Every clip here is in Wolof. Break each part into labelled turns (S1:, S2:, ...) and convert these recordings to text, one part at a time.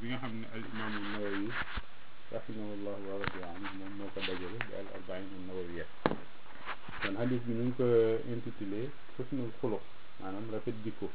S1: bi nga xam ne al imaamu nawawi rahimahullah wa radiya anhu moom moo ko dajale di al arbain an nawawiya kon hadis bi ñu ngi ko intitulé xusnul xuluq maanaam rafet jikko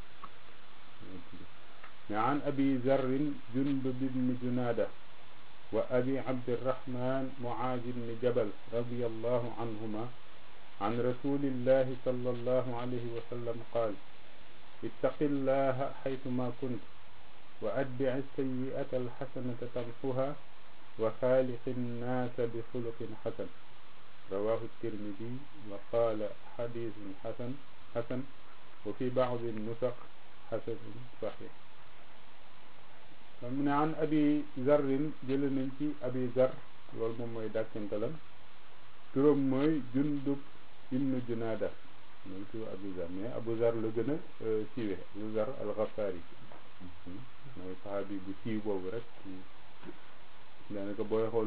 S1: mais an abi zarrin jundub ibni junada wa abi abdirahman muaaz ibni jabal radiallahu anhuma عن رسول الله صلى الله عليه وسلم قال اتق الله حيثما كنت وأتبع السيئة الحسنة تمحها وخالق الناس بخلق حسن رواه الترمذي وقال حديث حسن حسن وفي بعض النسخ حسن صحيح من عن أبي ذر جل ننتي أبي ذر loolu moom mooy dàkkantalam turam mooy jundub ibnu junaada mooy turu abu zar mais abu zar la gën a siiwe abu zar al-Ghafari mooy saxaabi bu siiw boobu rek daanaka booy xool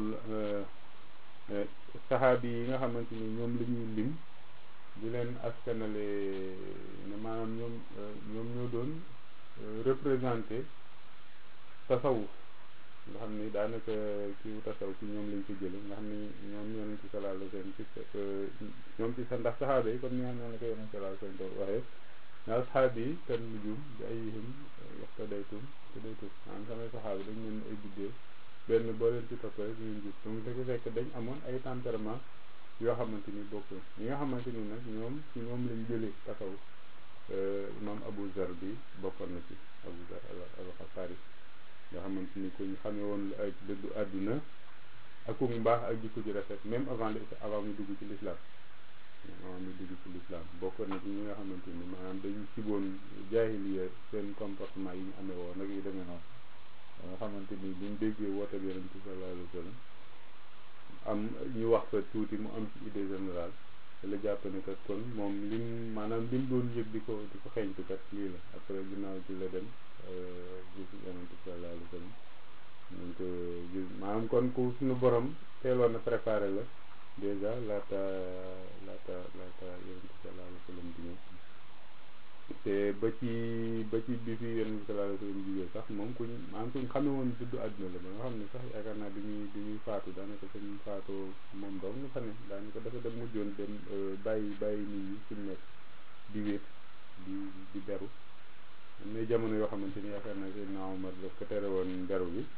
S1: saxaabi yi nga xamante ni ñoom la ñuy lim di leen askanale ne maanaam ñoom ñoom ñoo doon représenté tasawuf nga xam ni daanaka kiiwu tasaw ci ñoom lañ ko jële nga xam ni ñoom yonent bi sallallahu alayhi wasallam ci ñoom ci sa ndax saxaaba yi comme ni nga xam ne ko yonent sallallahu alayhi wasallam doon waxee na asxaab yi kan nujum bi ayyihim iqtadaytum iqtadaytum maanaam samay saxaaba dañ leen ay biddéew benn boo leen ci toppee rek ñu gis donc dafa fekk dañ amoon ay tempérament yoo xamante ni bokkul ñi nga xamante ni nag ñoom ci ñoom lañ jëlee tasaw imam Abu Zar bi bokkoon na ci Abu Zar al-Ghafari nga xamante ni ko ñu xamee woon ak dëddu àdduna ak mbaax ak jikko ji rafet même avant avant mu dugg ci l'islam avant mu dugg ci l'islam bokkoon na ci ñi nga xamante ni maanaam dañu siboon jaahiliya seen comportement yi ñu amee woon nag yu demee noonu nga xamante ni buñ déggee woote bi yonent bi sallallahu alayhi wa sallam am ñu wax fa tuuti mu am ci idée générale te la jàpp ne kat kon moom lim maanaam lim doon yëg di ko di ko xeeñtu kat lii la après ginnaaw ci la dem gis yonent bi sallallahu alayhi wa sallam ñu ko gis maanaam kon ku suñu borom teeloon na préparé la dèjà laata laata laata yonent bi sallallahu alayhi wa sallam di ñëw te ba ci ba ci bi fi yonent bi sallallahu alayhi wa sallam jigéen sax moom kuñ maanaam kuñ xamee woon duddu àdduna la ba nga xam ne sax yaakaar naa bi ñuy bi ñuy faatu daanaka suñ faatoo moom dong nga fa ne daanaka dafa dem mujjoon dem bàyyi bàyyi nit ñi suñ nekk di wéet di di beru am na jamono yoo xamante ni yaakaar naa Seydina Omar daf ko tere woon beru bi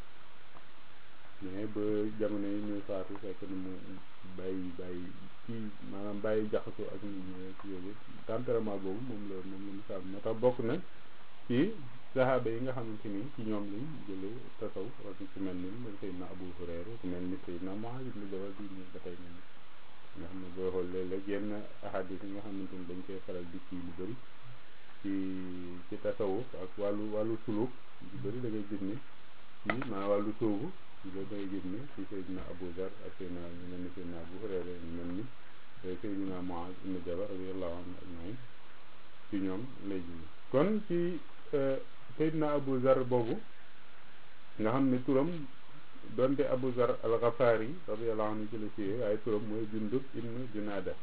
S1: mais ba jamono yi ñuy faatu fekk na mu bàyyi bàyyi kii maanaam bàyyi jaxasoo ak nit ñi ci yooyu tempérament boobu moom la moom la misaal moo tax bokk na ci saxaaba yi nga xamante ni ci ñoom lañ jëlee tasaw ak ku mel ni Seydina Abu Hurayra ku mel ni Seydina Muaaz ibn Jabal bi ñu ba tey nii nga xam ne booy xool léeg-léeg yenn ahadis yi nga xamante ni dañ koy faral di kii lu bëri ci ci tasawuf ak wàllu wàllu suluk lu bëri da ngay gis ni ci maa wàllu sóobu loolu da ngay gis ni ci Seydina Abu Zar ak Seydina ñu mel ni Seydina Abu Hurayra ñu mel ni Seydina Muaaz ibn Jabal radiyallahu anhu ajmain ci ñoom lay gis kon ci Seydina Abu Zar boobu nga xam ne turam donte Abu Zar al-Ghafari radiyallahu anhu ci la siiwee waaye turam mooy Jundub ibn Junaada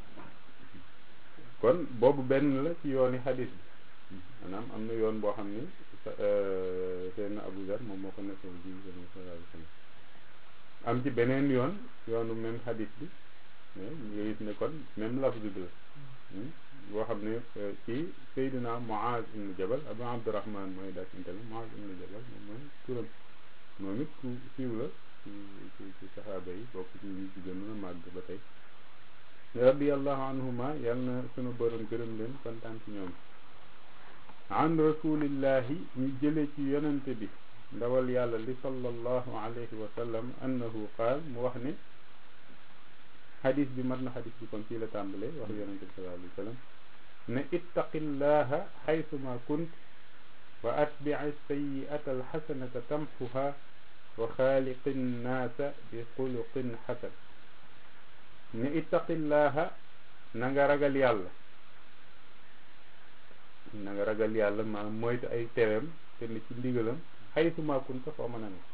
S1: kon boobu benn la ci yooni xadis bi maanaam am na yoon boo xam ni Seydina Abu Zar moom moo ko nekkal bi sallallahu alayhi wa sallam am ci beneen yoon yoonu même xadis bi mais nga gis ne kon même lafz bi la boo xam ne ci Seydina Muaaz ibn Jabal Abu Abdurahman mooy dak intami Muaaz ibn Jabal moom mooy turam moom it ku siiw la ci ci ci saxaaba yi bokk ci ñu ci gën a màgg ba tey radiallahu anhuma yal na sunu borom gërëm leen kontaan ci ñoom an rasulillahi ñu jële ci yonente bi ndawal yàlla li sallallahu alayhi wa sallam annahu qaal mu wax ne xadis bi mat na xadis bi kon fii la tàmbalee wax yonente bi sallallahu alayhi wa sallam ne ittaqillaha xaysuma kunt wa atbici sayiata alxasanata tamxuha wa xaaliqi nnaasa bi xuluqin xasan ne ittaqillaha na nga ragal yàlla na nga ragal yàlla maanaam moytu ay tereem te ne ci ndigalam xaysuma kunta foo mën a ne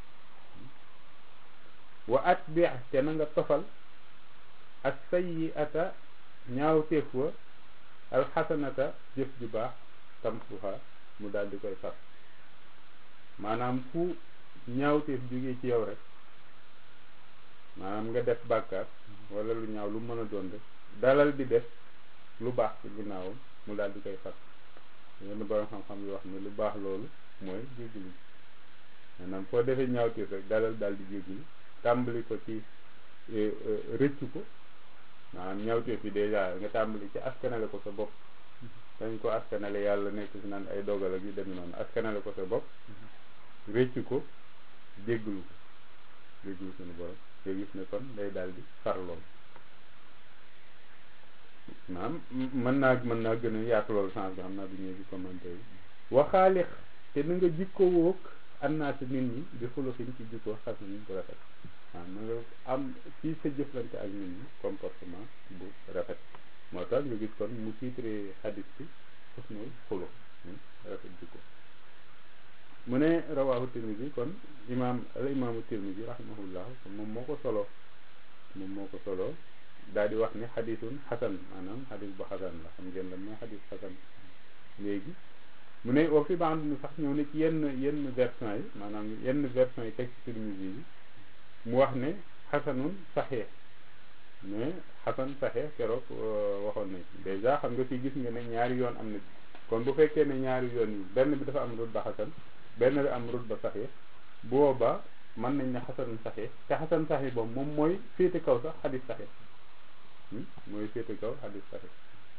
S1: wa atbi te na nga tofal ak sayyi'ata ñaawteef wa alxasanata jëf ju baax tamsuha mu daal di koy far maanaam fu ñaawteef jógee ci yow rek maanaam nga def bàkkaar wala lu ñaaw lu mën a doon rek dalal di def lu baax ci ginnaawam mu daal di koy far yenn borom xam-xam yi wax ne lu baax loolu mooy jéggalu maanaam foo defee ñaawteef rek dalal daal di jéggalu tàmbali ko ci rëccu ko maanaam ñaawteef yi dèjà nga tàmbali ci askanale ko sa bopp dañ ko askanale yàlla nekk si naan ay dogal ak yu demee noonu askanale ko sa bopp rëccu ko jéggalu ko jéggalu suñu borom nga gis ne kon day daal di far lool maanaam mën naa mën naa gën a yaatu loolu sens bi xam naa du ñëw ci commentaire yi waxaalix te na nga jikko woog annaasi nit ñi di xuluxin ci jikko xas nañ ko rafet waaw na nga am ci sa jëflante ak nit ñi comportement bu rafet moo tax nga gis kon mu tiitre xadis bi xusnul xulux rafet jikko mu ne rawaahu tirmidi kon imaam al imaamu tirmidi rahimahullah moom moo ko solo moom moo ko solo daal di wax ni xadisun xasan maanaam xadis bu xasan la xam ngeen la mooy xadis xasan léegi mu ne wa fi band ni sax ñëw ne ci yenn yenn version yi maanaam yenn version yi texte tirmidi yi mu wax ne xasanun saxeex mais xasan saxeex keroog waxoon nañ dèjà xam nga fii gis nga ne ñaari yoon am na ci kon bu fekkee ne ñaari yoon yi benn bi dafa am rut ba xasan benn bi am rut ba saxeex bu boobaa mën nañ ne xasanun saxeex te xasan saxeex boobu moom mooy féete kaw sax xadis saxeex mooy féete kaw xadis saxeex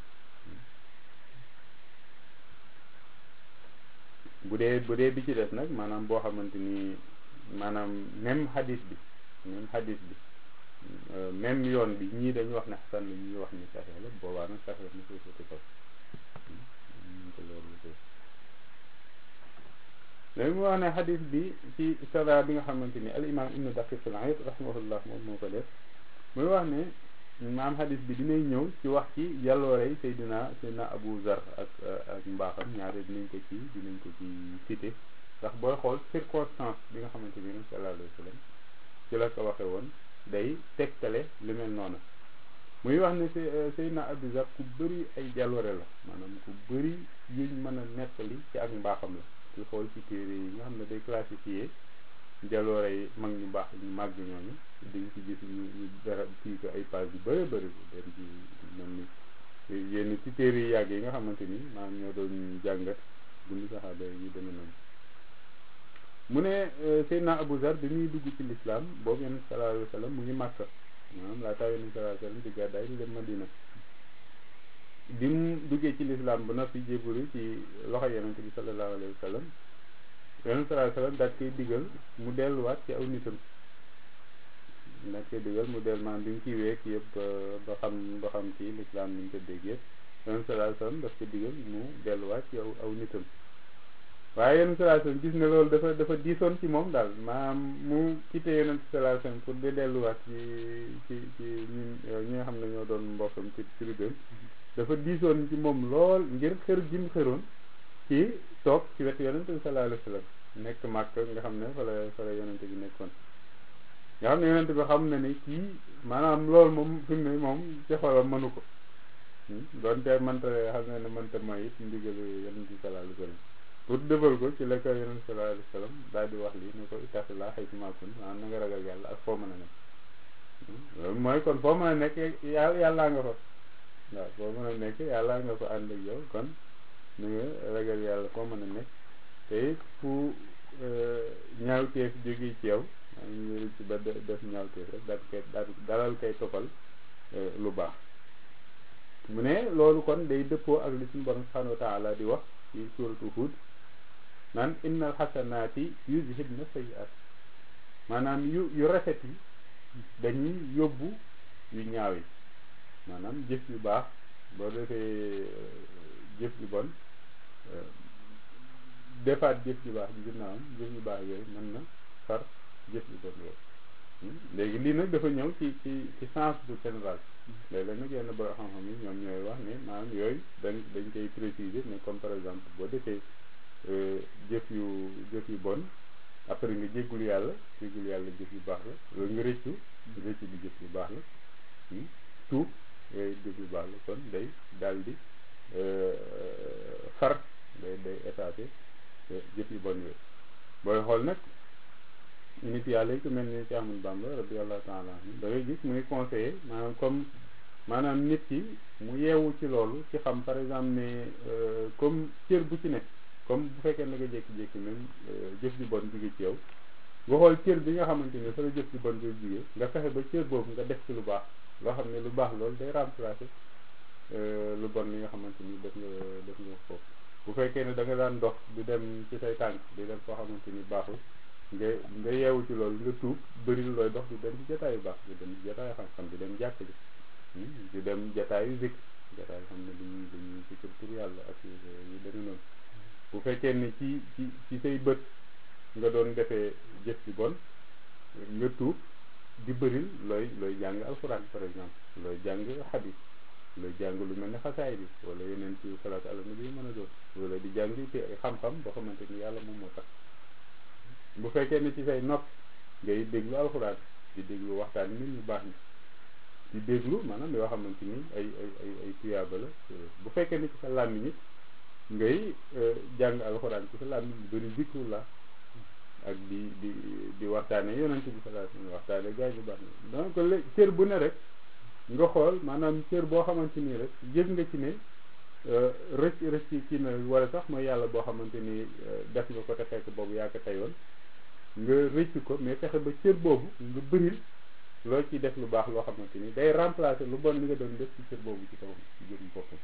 S1: bu dee bu dee bi ci des nag maanaam boo xamante ni maanaam même xadis bi même xadis bi même yoon bi ñii dañu wax ne xasan la ñuy wax ni saxee la boobaa nag saxee mu koy féete kaw léegi mu wax ne xadis bi ci sara bi nga xamante ni al imam ibnu daqiq al-Iid rahimahullah moom moo ko def muy wax ne maam xadis bi dinay ñëw ci wax ci yàlloorey Seydina Seydina Abu Zar ak ak mbaaxam ñaare dinañ ko ci dinañ ko ci cité ndax booy xool circonstance bi nga xamante ni nag sallallahu alayhi wa sallam ci la ko waxe woon day tegtale lu mel noonu muy wax ne Seydina Abu Zar ku bëri ay jàlloore la maanaam ku bëri yuñ mën a nettali ci ak mbaaxam la ci xool ci téere yi nga xam ne day classifié jaloore yi mag ñu baax ñu màgg ñooñu dañ ci gis ñu ñu dara kii ko ay page yu bëri bëri den ci mel ni yenn ci téere yi yàgg yi nga xamante ni maanaam ñoo doon jàngat bundu saxaaba yi demee noonu mu ne Seydina Abu Zar bi muy dugg ci lislaam boobu yonent sallallahu alayhi wa sallam mu ngi Màkka maanaam laataa yonent sallallahu alayhi wa sallam di gàddaay di dem Madina bi mu duggee ci lislaam ba noppi jébbalu ci loxo yonent bi sallallahu alayhi wa sallam yonent sallallahu alayhi wa sallam daal koy digal mu delluwaat ci aw nitam daal koy digal mu dellu maanaam bi mu kii week yëpp ba xam ba xam ci lislaam ni ñu ko déggee yonent sallallahu alayhi wa sallam daf ko digal mu delluwaat ci aw aw nitam waaye yonent sallallahu alayhi wa sallam gis ne loolu dafa dafa diisoon ci moom daal maanaam mu quitté yonent sallallahu alayhi wa sallam pour di delluwaat ci ci ci ñun ñi nga xam ne ñoo doon mbokkam ci tribune dafa diisoon ci moom lool ngir xër gi mu xëroon ci toog ci wetu yonent bi sallallahu alayhi wa sallam nekk màkk nga xam ne fa la fa la yonent bi nekkoon nga xam ne yonent bi xam na ne kii maanaam loolu moom fi mu ne moom ci xolam mënu ko doonte mënta xam ne ne mënta mooy it ndigalu yonent bi sallallahu alayhi wa sallam pour defal ko ci la ko yonent bi sallallahu alayhi wa sallam daal di wax lii ne ko ittaqillaa haysu maa kunta maanaam na nga ragal yàlla ak foo mën a nekk loolu mooy kon foo mën a nekk yàlla yàllaa nga fa waaw foo mën a nekk yàlla nga ko ànd ak yow kon ni nga ragal yàlla foo mën a nekk te it fu ñaawteef jóge ci yow maa ngi ci ba def ñaawteef rek daal koy dalal koy toppal lu baax mu ne loolu kon day dëppoo ak li suñu borom subhanahu wa taala di wax ci suratu Hud naan innal xasanaati yuzhibna sayyi'at maanaam yu yu rafet yi dañuy yóbbu yu ñaaw yi maanaam jëf yu baax boo defee jëf yu bon defaat jëf yu baax bi ginnaawam jëf yu baax yooyu mën na far jëf yu bon yooyu léegi lii nag dafa ñëw ci ci ci sens bu général léeg-léeg nag yenn borom xam-xam yi ñoom ñooy wax ne maanaam yooyu dañ dañ koy préciser mais comme par exemple boo defee jëf yu jëf yu bon après nga jéggul yàlla jéggul yàlla jëf yu baax la loolu nga rëccu rëccu bi jëf yu baax la tuub yooyu jëf yu baax la kon day daal di far day day effacé jëf yu bon yooyu booy xool nag nit yàlla yi ku mel ni ci amul Bamba radiyallahu taala anhu da ngay gis muy conseiller maanaam comme maanaam nit ki mu yeewu ci loolu ci xam par exemple ne comme cër bu ci nekk comme bu fekkee na nga jékki-jékki même jëf ju bon jóge ci yow nga xool cër bi nga xamante ne fa la jëf ju bon bi jóge nga fexe ba cër boobu nga def ci lu baax loo xam ne lu baax loolu day remplacer lu bon li nga xamante ni def nga def nga foofu bu fekkee ne da nga daan dox di dem ci say tànk di dem foo xamante ni baaxul nga nga yeewu ci loolu nga tuub bëri looy dox di dem ci jotaayu baax di dem ci jotaayu xam-xam di dem jàkk ji di dem jotaayu zik jotaayu xam ne dañuy dañuy ci tur yàlla ak yu demee noonu bu fekkee ne ci ci ci say bët nga doon defee jëf ci bon nga tuub di bëril looy looy jàng alxuraan par exemple looy jàng xadis looy jàng lu mel ne xasaay bi wala yeneen ci salaatu ala nabi mën a doon wala di jàng te xam-xam boo xamante ni yàlla moom moo tax bu fekkee ne ci say nopp ngay déglu alxuraan di déglu waxtaan nit ñu baax ñi di déglu maanaam yoo xamante ni ay ay ay ay tuyaaba la bu fekkee ne ci sa làmmiñ it ngay jàng alxuraan ci sa làmmiñ lu bëri zikru la ak di di di waxtaane yonent bi sallallahu alayhi wasallam waxtaane gaay bu baax na donc lé cër bu ne rek nga xool maanaam cër boo xamante nii rek yëg nga ci ne rëcc rëcc kii na wala sax mooy yàlla boo xamante ni def nga ko te fekk boobu yaa ko teyoon nga rëcc ko mais fexe ba cër boobu nga bëril loo ciy def lu baax loo xamante ni day remplacer lu bon li nga doon def ci cër boobu ci kawam ci jërum boppam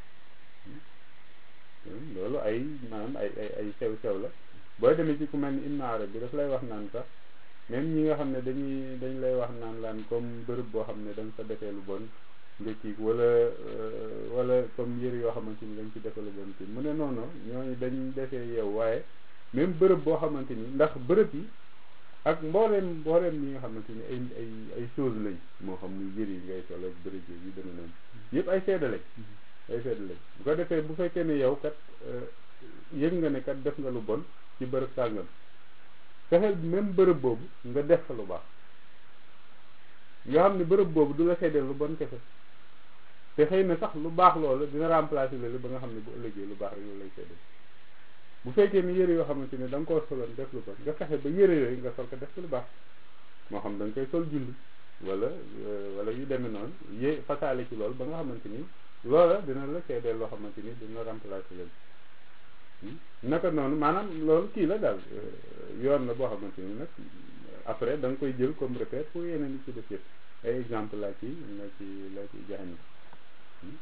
S1: loolu ay maanaam ay ay ay sew sew la booy demee ci ku mel ni Ibn Arabi bi daf lay wax naan sax même ñi nga xam ne dañuy dañ lay wax naan laan comme bërëb boo xam ne da nga fa defee lu bon nga kii wala wala comme yëre yoo xamante ni dañ ci defee lu bon kii mu ne noonu ñooñu dañ defee yow waaye même bërëb boo xamante ni ndax bërëb yi ak mbooleem mbooleem ñi nga xamante ni ay ay ay chose lañ moo xam muy yëre yi ngay sol ak bërëb yi dana noonu yëpp ay seede lañ ay seede lañ bu ko defee bu fekkee ne yow kat yëg nga ne kat def nga lu bon ci bërëb sàngam fexeel même bërëb boobu nga def fa lu baax nga xam ne bërëb boobu du la seedeel lu bon kese te xëy na sax lu baax loolu dina remplacer loolu ba nga xam ne bu ëllëgee lu baax rek loolu lay seedeel bu fekkee ni yëre yoo xamante ne da nga koo soloon def lu bon nga fexe ba yëre yooyu nga sol ko def ci lu baax moo xam da nga koy sol julli wala wala yu demee noonu yé fasaale ci loolu ba nga xamante ni loola dina la seedeel loo xamante ni dina remplacer leen naka noonu maanaam loolu kii la daal yoon la boo xamante ni nag après da nga koy jël comme repère pour yeneen yi ci def yëpp ay exemple laa ci la ci la ci joxe ni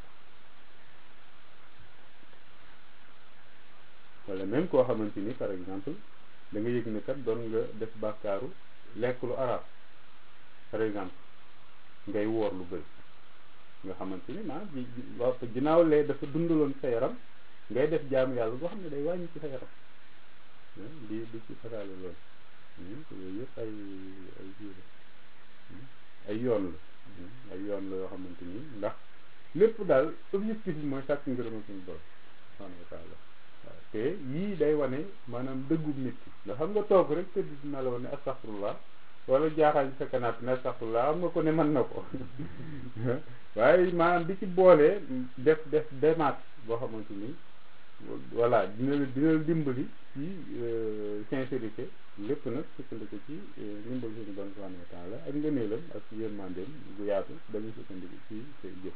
S1: wala même koo xamante ni par exemple da nga yëg ne kat doon nga def bàkkaaru lekk lu arab par exemple ngay woor lu bëri nga xamante ni maa ji ginnaaw lee dafa dundaloon sa yaram ngay def jaamu yàlla boo xam ne day wàññi ci sa yaram di di ci fasaale loolu yooyu yëpp ay ay jiw ay yoon la ay yoon la yoo xamante ni ndax lépp daal objectif bi mooy sàkk ngërëm ak suñu borom subhanahu wa taala waaw te yii day wane maanaam dëggub nit ki nga xam nga toog rek tëdd dina la woon ne astaxfirullah wala jaaxal ci sa kanaat ne astaxfirullah am nga ko ne mën na ko waaye maanaam di ci boolee def def démarche boo xamante ni voilà dina la dina la dimbali ci sincérité lépp nag sukkandiku ci ndimbal suñu bon subhanahu wa taala ak ngëneelam ak yërmandeem gu yaatu dañuy sukkandiku ci say jëf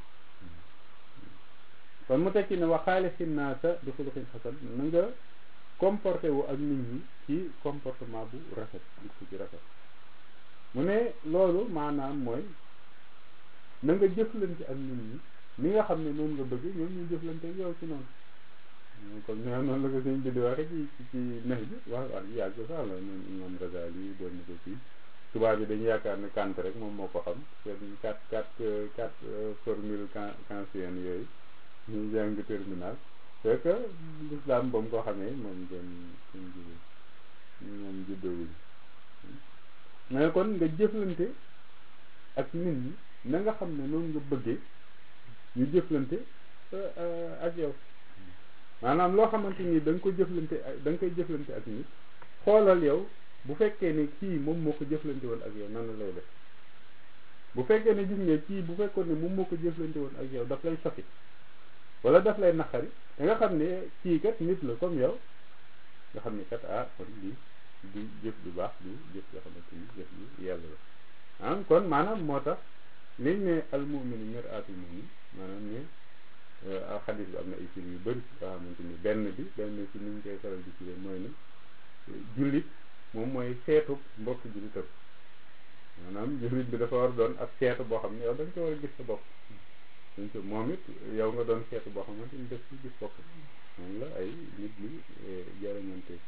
S1: kon mu tekki ne waxaale xinnaasa bi xuluxin xasan na nga comporté wu ak nit ñi ci comportement bu rafet gis ci rafet mu ne loolu maanaam mooy na nga jëflante ak nit ñi ni nga xam ne noonu nga bëgg ñoom ñu jëflante ak yow ci noonu comme ñu noonu la ko sëñ bi di waxe ci ci nex bi wax wax yàgg sax la ñoom imam Razali yi doon na ko fii tubaab bi dañu yaakaar ne Kant rek moom moo ko xam seen quatre quatre quatre formule kantienne yooyu ñu jàng terminal c'est que l'islam ba mu ko xamee moom gën suñ ji moom juddowuñ mais kon nga jëflante ak nit ñi na nga xam ne noonu nga bëggee ñu jëflante ak yow maanaam loo xamante ni da nga ko jëflante ak da nga koy jëflante ak nit xoolal yow bu fekkee ne kii moom moo ko jëflante woon ak yow nan la lay def bu fekkee ne gis nga kii bu fekkoon ne moom moo ko jëflante woon ak yow daf lay sofi wala daf lay naqari da nga xam ne kii kat nit la comme yow nga xam ni kat ah kon lii du jëf du baax du jëf yoo xamante ni jëf yu yàlla la ah kon maanaam moo tax liñ ne al muminu mir'atul mumin maanaam ne xadis bi am na ay firi yu bëri yoo xamante ni benn bi benn ci ni ñu koy faral di firee mooy ne jullit moom mooy seetu mbokk jullitam maanaam jullit bi dafa war doon ab seetu boo xam ne yow da nga ko war a gis sa bopp dañ ko moom it yow nga doon seetu boo xamante ni def ci gis bopp moom la ay nit ñi jarañante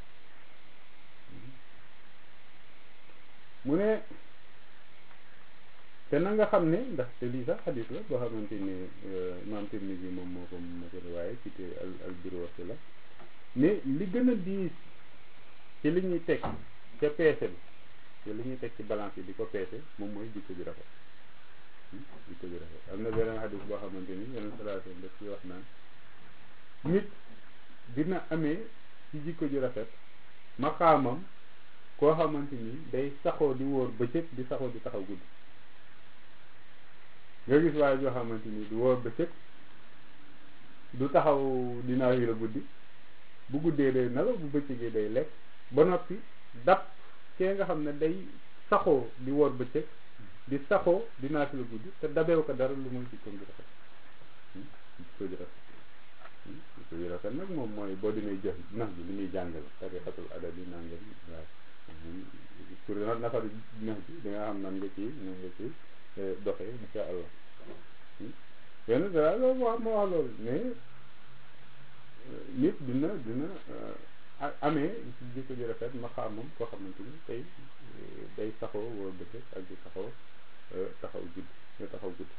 S1: mu ne te na nga xam ne ndax te lii sax xadis la boo xamante ni maam Tirmisi yi moom moo ko moo ko waaye ci te al al birwasi la ne li gën a diis ci li ñuy teg ca peese bi te li ñuy teg ci balance yi di ko peese moom mooy jikko ju rafet jikko ju rafet am na beneen xadis boo xamante ni yeneen salaatu daf ci wax naan nit dina amee ci jikko ju rafet maqaamam koo xamante ni day saxoo di wóor bëccëg di saxoo di taxaw guddi nga gis waaye joo xamante ni du wóor bëccëg du taxaw dinaa yi la guddi bu guddee day nelaw bu bëccëgee day lekk ba noppi dab kee nga xam ne day saxoo di wóor bëccëg di saxoo dinaa fi la guddi te dabeew ko dara lu muy jikko ju rafet jikko ju rafet jikko ju rafet nag moom mooy boo dinay jëf nax bi li muy jàngale tariqatul adabi nangam waaw pour nafar nax bi di nga xam nan nga ci nan nga ci doxee insha allah yenn dara loolu wax ma wax loolu mais nit dina dina amee ci jikko ju rafet ma xam moom koo xamante ni tey day saxoo woo bëccëg ak di saxoo taxaw guddi nga taxaw guddi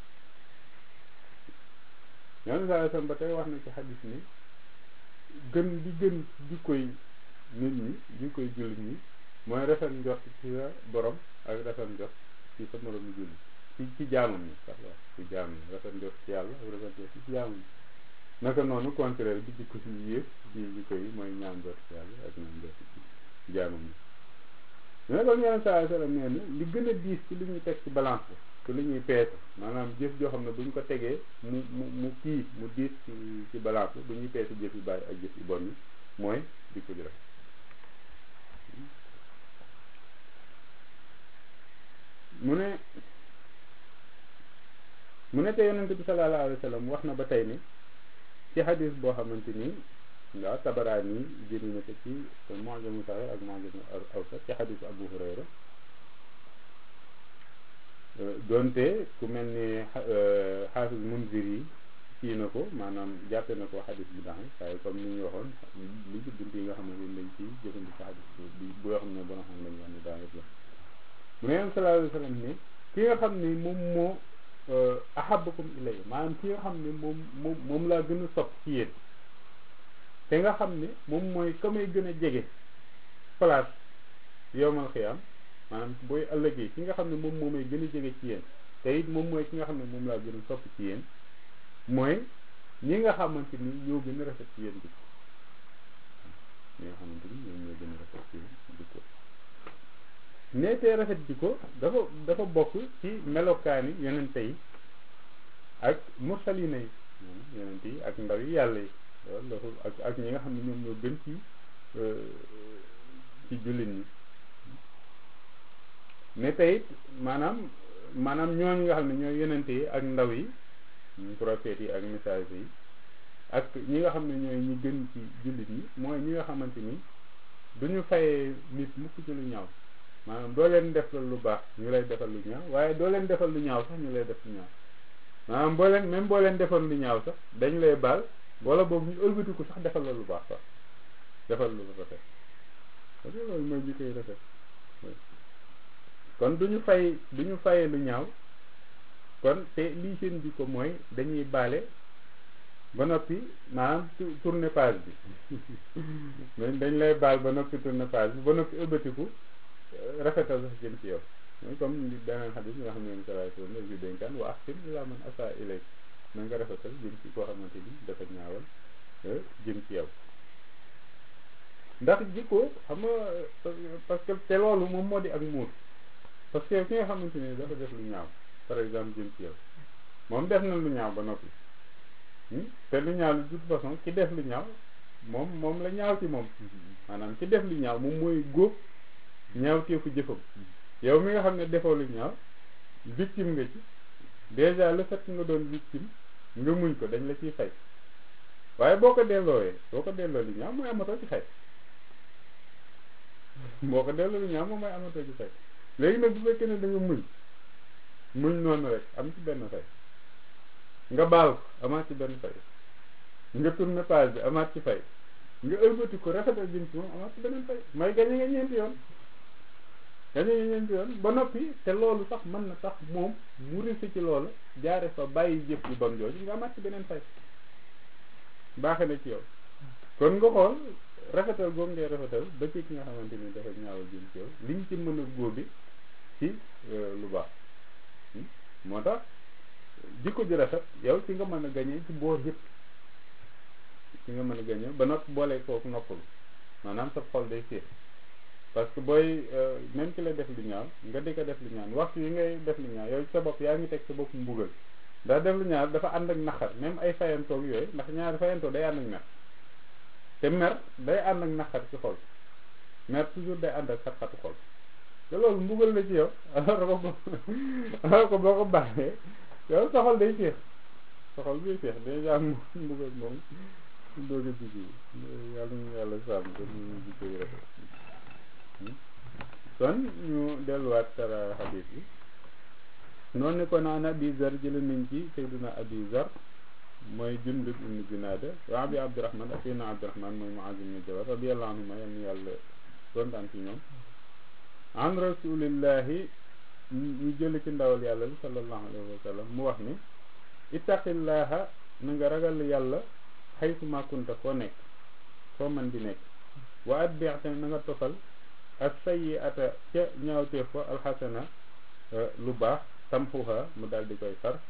S1: yenn saa sam ba tey wax na ci xadis ni gën di gën jikkoy nit ñi jikkoy jullit ñi mooy rafet njort ci sa borom ak rafet njort ci sa moromu jullit ci ci jaamam ñi sax la ci jaamam ñi rafet njort ci yàlla ak rafet njort ci jaamam ñi naka noonu contraire bi jikko ci yées ci jikko yi mooy ñaan njort ci yàlla ak ñaan njort ci jaamam ñi mais kon yeneen saa sallam nee na li gën a diis ci li ñuy teg ci balance bi ci li ñuy peese maanaam jëf joo xam ne bu ñu ko tegee mu mu mu kii mu diis ci ci balance bi bu ñuy peese jëf yu bàyyi ak jëf yu bon yi mooy jikko ji rafet mu ne mu ne te yonente bi sallallahu alayhi wa sallam wax na ba tey ni ci xadis boo xamante ni waaw tabaraani jëri na ko ci mu'jamu saxiix ak mu'jamu awsat ci xadisu abu hurayra doonte ku mel ni xaafis munzir yi kii na ko maanaam jàppe na ko xadis bi dax waaye comme ni ñu waxoon li ci bunt yi nga xamante ni dañ ci jëfandikoo xadis bi bu yoo xam ne bona xam lañu wax ne daanaka la mu ne yonent sallallahu alayhi wa sallam ne ki nga xam ne moom moo ahabbakum ilayya maanaam ki nga xam ne moom moom moom laa gën a sopp ci yéen te nga xam ne moom mooy ka may gën a jege place yowmal xiyaam maanaam booy ëllëgee ki nga xam ne moom moo may gën a jege ci yéen te it moom mooy ki nga xam ne moom laa gën a sopp ci yéen mooy ñi nga xamante ni ñoo gën a rafet ci yéen jikko ñi nga xamante ni ñoom ñoo gën a rafet ci yéen jikko neetee rafet jikko dafa dafa bokk ci melokaani yonente yi ak mursalina yi yonente yi ak ndaw yi yàlla yi loolu ak ak ñi nga xam ne ñoom ñoo gën ci ci jullit ñi ne tey maanaam maanaam ñooñu nga xam ne ñooy yonente yi ak ndaw yi prophètes yi ak message yi ak ñi nga xam ne ñooy ñi gën ci jullit ñi mooy ñi nga xamante ni duñu fayee nit mukk ci lu ñaaw maanaam doo leen def lu baax ñu lay defal lu ñaaw waaye doo leen defal lu ñaaw sax ñu lay def lu ñaaw maanaam boo leen même boo leen defal lu ñaaw sax dañ lay baal wala boobu ñu ëlbatiku sax defal la lu baax sax defal lu rafet parce que loolu mooy jikkoy rafet kon duñu fay duñu fayee lu ñaaw kon te lii seen jikko mooy dañuy baale ba noppi maanaam tourner page bi dañ lay baal ba noppi tourner page bi ba noppi ëlbatiku rafetal sax jëm ci yow mooy comme beneen xadis nga xam ne yéen salaay sallam la ju dénkaan wa ahsin ilaa man asaa ilayk na nga rafetal jëm ci koo xamante ni dafa ñaawal jëm ci yow ndax jikko xam nga parce que te loolu moom moo di ak muur parce que ki nga xamante ni dafa def lu ñaaw par exemple jëm ci yow moom def na lu ñaaw ba noppi te lu ñaaw de toute façon ki def lu ñaaw moom moom la ñaaw ci moom maanaam ci def lu ñaaw moom mooy góob ñaaw teefu jëfam yow mi nga xam ne defoo lu ñaaw victime nga ci déjà le fait nga doon victime nga muñ ko dañ la ciy fay waaye boo ko delloowee boo ko delloo lu ñaaw mooy amatoo ci fay boo ko delloo lu ñaaw moom mooy amatoo ci fay léegi nag bu fekkee ne da nga muñ muñ noonu rek am ci benn fay nga baal ko amaat ci benn fay nga tourné page bi amaat ci fay nga ëlbati ko rafetal jëm ci moom amaat ci beneen fay mooy gañe nga ñeenti yoon gañe nga ñeenti yoon ba noppi te loolu sax mën na tax moom mu risi ci loolu jaare fa bàyyi jëf yu bon jooju nga amaat ci beneen fay baaxe na ci yow kon nga xool rafetal googu ngay rafetal ba ci ki nga xamante ni dafa ñaawal jëm ci yow liñ ci mën a góobi ci lu baax moo tax jikko ji rafet yow ci nga mën a gañee ci boor yëpp ci nga mën a gañee ba nopp boolee foofu noppalu maanaam sa xol day féex parce que booy même ki la def lu ñaaw nga di ko def lu ñaaw waxtu yi ngay def lu ñaaw yow sa bopp yaa ngi teg sa bopp mbugal ndax def lu ñaaw dafa ànd ak naqar même ay fayantoog yooyu ndax ñaari fayantoo day ànd ak mer te mer day ànd ak naqar ci xol mer toujours day ànd ak xat-xatu xol te loolu mbugal la ci yow alors ko alors ko boo ko baaxee yow sa xol day féex sa xol day féex déjà mbugal moom doog a jigi yàlla ñu yàlla sàmm ko ñu jikko yi rafet kon ñu delluwaat tara xadiis bi noonu ne ko naan abi zar jële nañ ci sayduna abi zar mooy jundub ibnu junaada wa abi abdurahman ak sayduna abdurahman mooy muaz ibnu jabal radiallahu anhuma yal na yàlla kontaan ci ñoom an rasulillahi ñu jële ci ndawal yàlla li sallallahu alayhi wa sallam mu wax ni ittaqillaha na nga ragal yàlla xaytu ma kunta foo nekk foo man di nekk wa atbi' tamit na nga tofal ak sayyi'ata ca ñaawteef fa alxasana lu baax tamxuha mu daal di koy far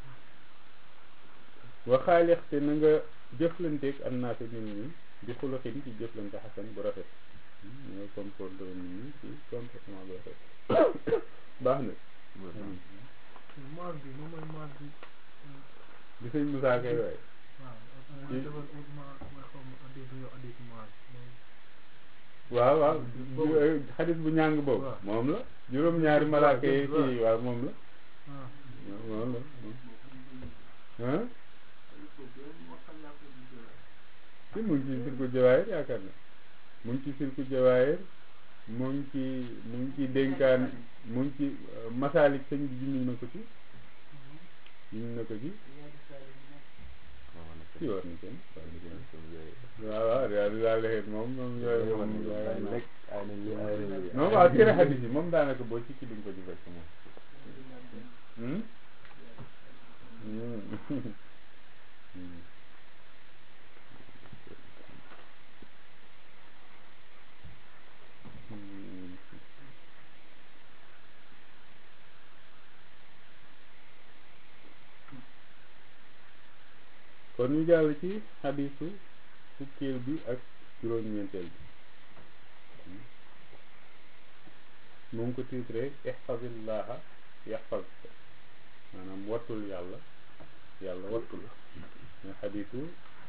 S1: wa xaalix te na nga jëflanteeg annaasi nit ñi di xuluxin ci jëflante xasan bu rafet ñooy comporte nit ñi ci comportement bu rafet baax na
S2: mois bi moom mooy mois bi
S1: di sëñ Moussa kay waay waaw waaw xadis bu ñàng boobu moom la juróom-ñaari malaaka yi kii waaw moom la moom la ah si mu ngi ci silku jawaayir yaakaar na mu ngi ci silku jawaayir mu ngi ci mu ngi ci dénkaan mu ngi ci masaalik sëñ bi junni na ko ci junni na ko ci ci war na kenn waaw waaw daal di daal di moom moom yooyu moom moom waaw tere xadis yi moom daanaka boo ci ci duñ ko ci fekk moom kon ñu jàll ci xadisu fukkeel bi ak juróom-ñeenteel bi mu ngi ko titré ihfazillaha yaxfazka maanaam wattul yàlla yàlla wattu la mais xadisu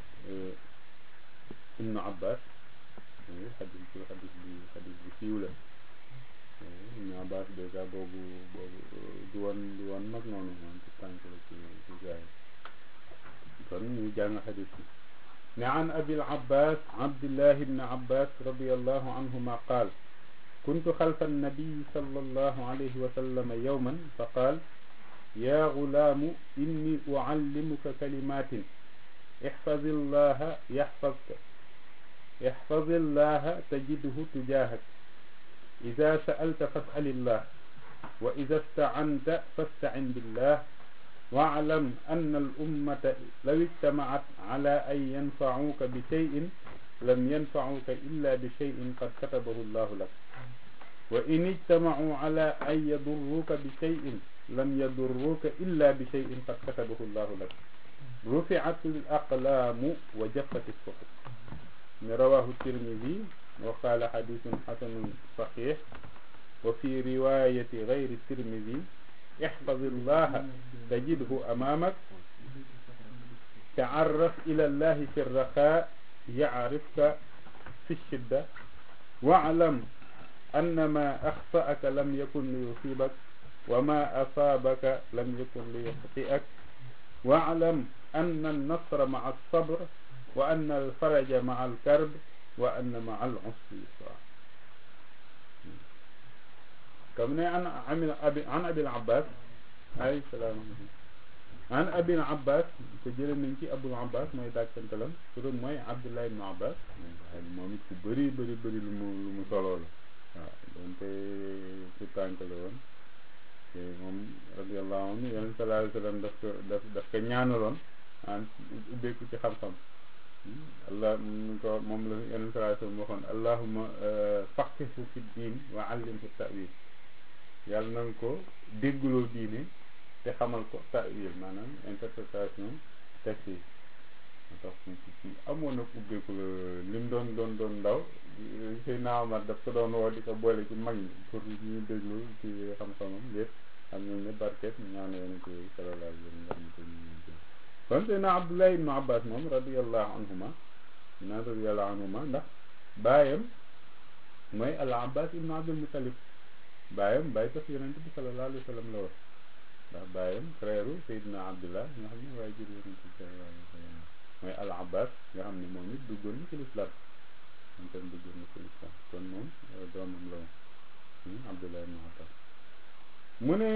S1: ibnu abbas xadis bi xadis bi xadis bi siiw la ibnu abbas dèjà boobu boobu du woon du woon mag noonu moom ci tànk la ci ci gaay kon ñu jàng xadis bi ne an abi al-abbas abdillah ibn abbas radiallahu anhuma qaal كنت خلف النبي صلى الله عليه وسلم يوما فقال يا غلام إني أعلمك كلمات احفظ الله يحفظك احفظ الله تجده تجاهك إذا سألت فاسأل الله وإذا استعنت فاستعن بالله واعلم أن الأمة لو اجتمعت على أن ينفعوك بشيء لم ينفعوك إلا بشيء قد كتبه الله لك وإن اجتمعوا على أن يضروك بشيء لم يضروك إلا بشيء قد كتبه الله لك رفعت الأقلام وجفت الصحف رواه الترمذي وقال حديث حسن صحيح وفي رواية غير الترمذي احفظ الله تجده أمامك تعرف إلى الله في الرخاء yaarifka fi shidda waalam anna ma axtaaka lam yakun li yusibak wa ma asaabaka lam yakun li yaxtiak waalam anna alnasra maa alsabr wa anna alfaraja maa alkarb wa anna maa alusri yusra comme ne an abi an abil abbas ay salaam an abil abbas te jële nañ ci abul abbas mooy dàkkantalam turam mooy abdullah ibnu abbas moom it ku bëri bëri bëri lu mu lu mu soloo la waaw donte ku tànk la woon te moom radiallahu anhu yonent sallallahu alayhi wa sallam daf ko daf daf ko ñaanaloon an ubbeeku ci xam-xam allah mu ko moom la yonent sallallahu alayhi wa sallam waxoon allahuma faqihu fi diin wa allimhu ta'wil yàlla na nga ko déggloo diine te xamal ko ta'wil maanaam interprétation texte yi moo tax ci amoon na ubbeeku la li mu doon doon doon ndaw Seydina Omar daf ko doon woo di ko boole ci mag ñi pour ñu déglu ci xam-xamam yëpp xam nañ ne barket ñaan yonent bi sallallahu alayhi wa sallam ko ñu kon Seydina Abdullah ibnu Abbas moom radiyallahu anhuma naan radiyallahu anhuma ndax baayam mooy al Abbas ibnu Abdul Muttalib baayam bàyyi tax yonent bi sallallahu alayhi wa sallam la woon ndax baayam frère Seydina Abdullah nga xam ne waaye jur yonent bi sallallahu alayhi wa sallam mooy al Abbas nga xam ne moom it duggoon na ci lislaam moom tam duggoon na ci lislaam kon moom doomam la woon Abdullah ibn Abbas mu ne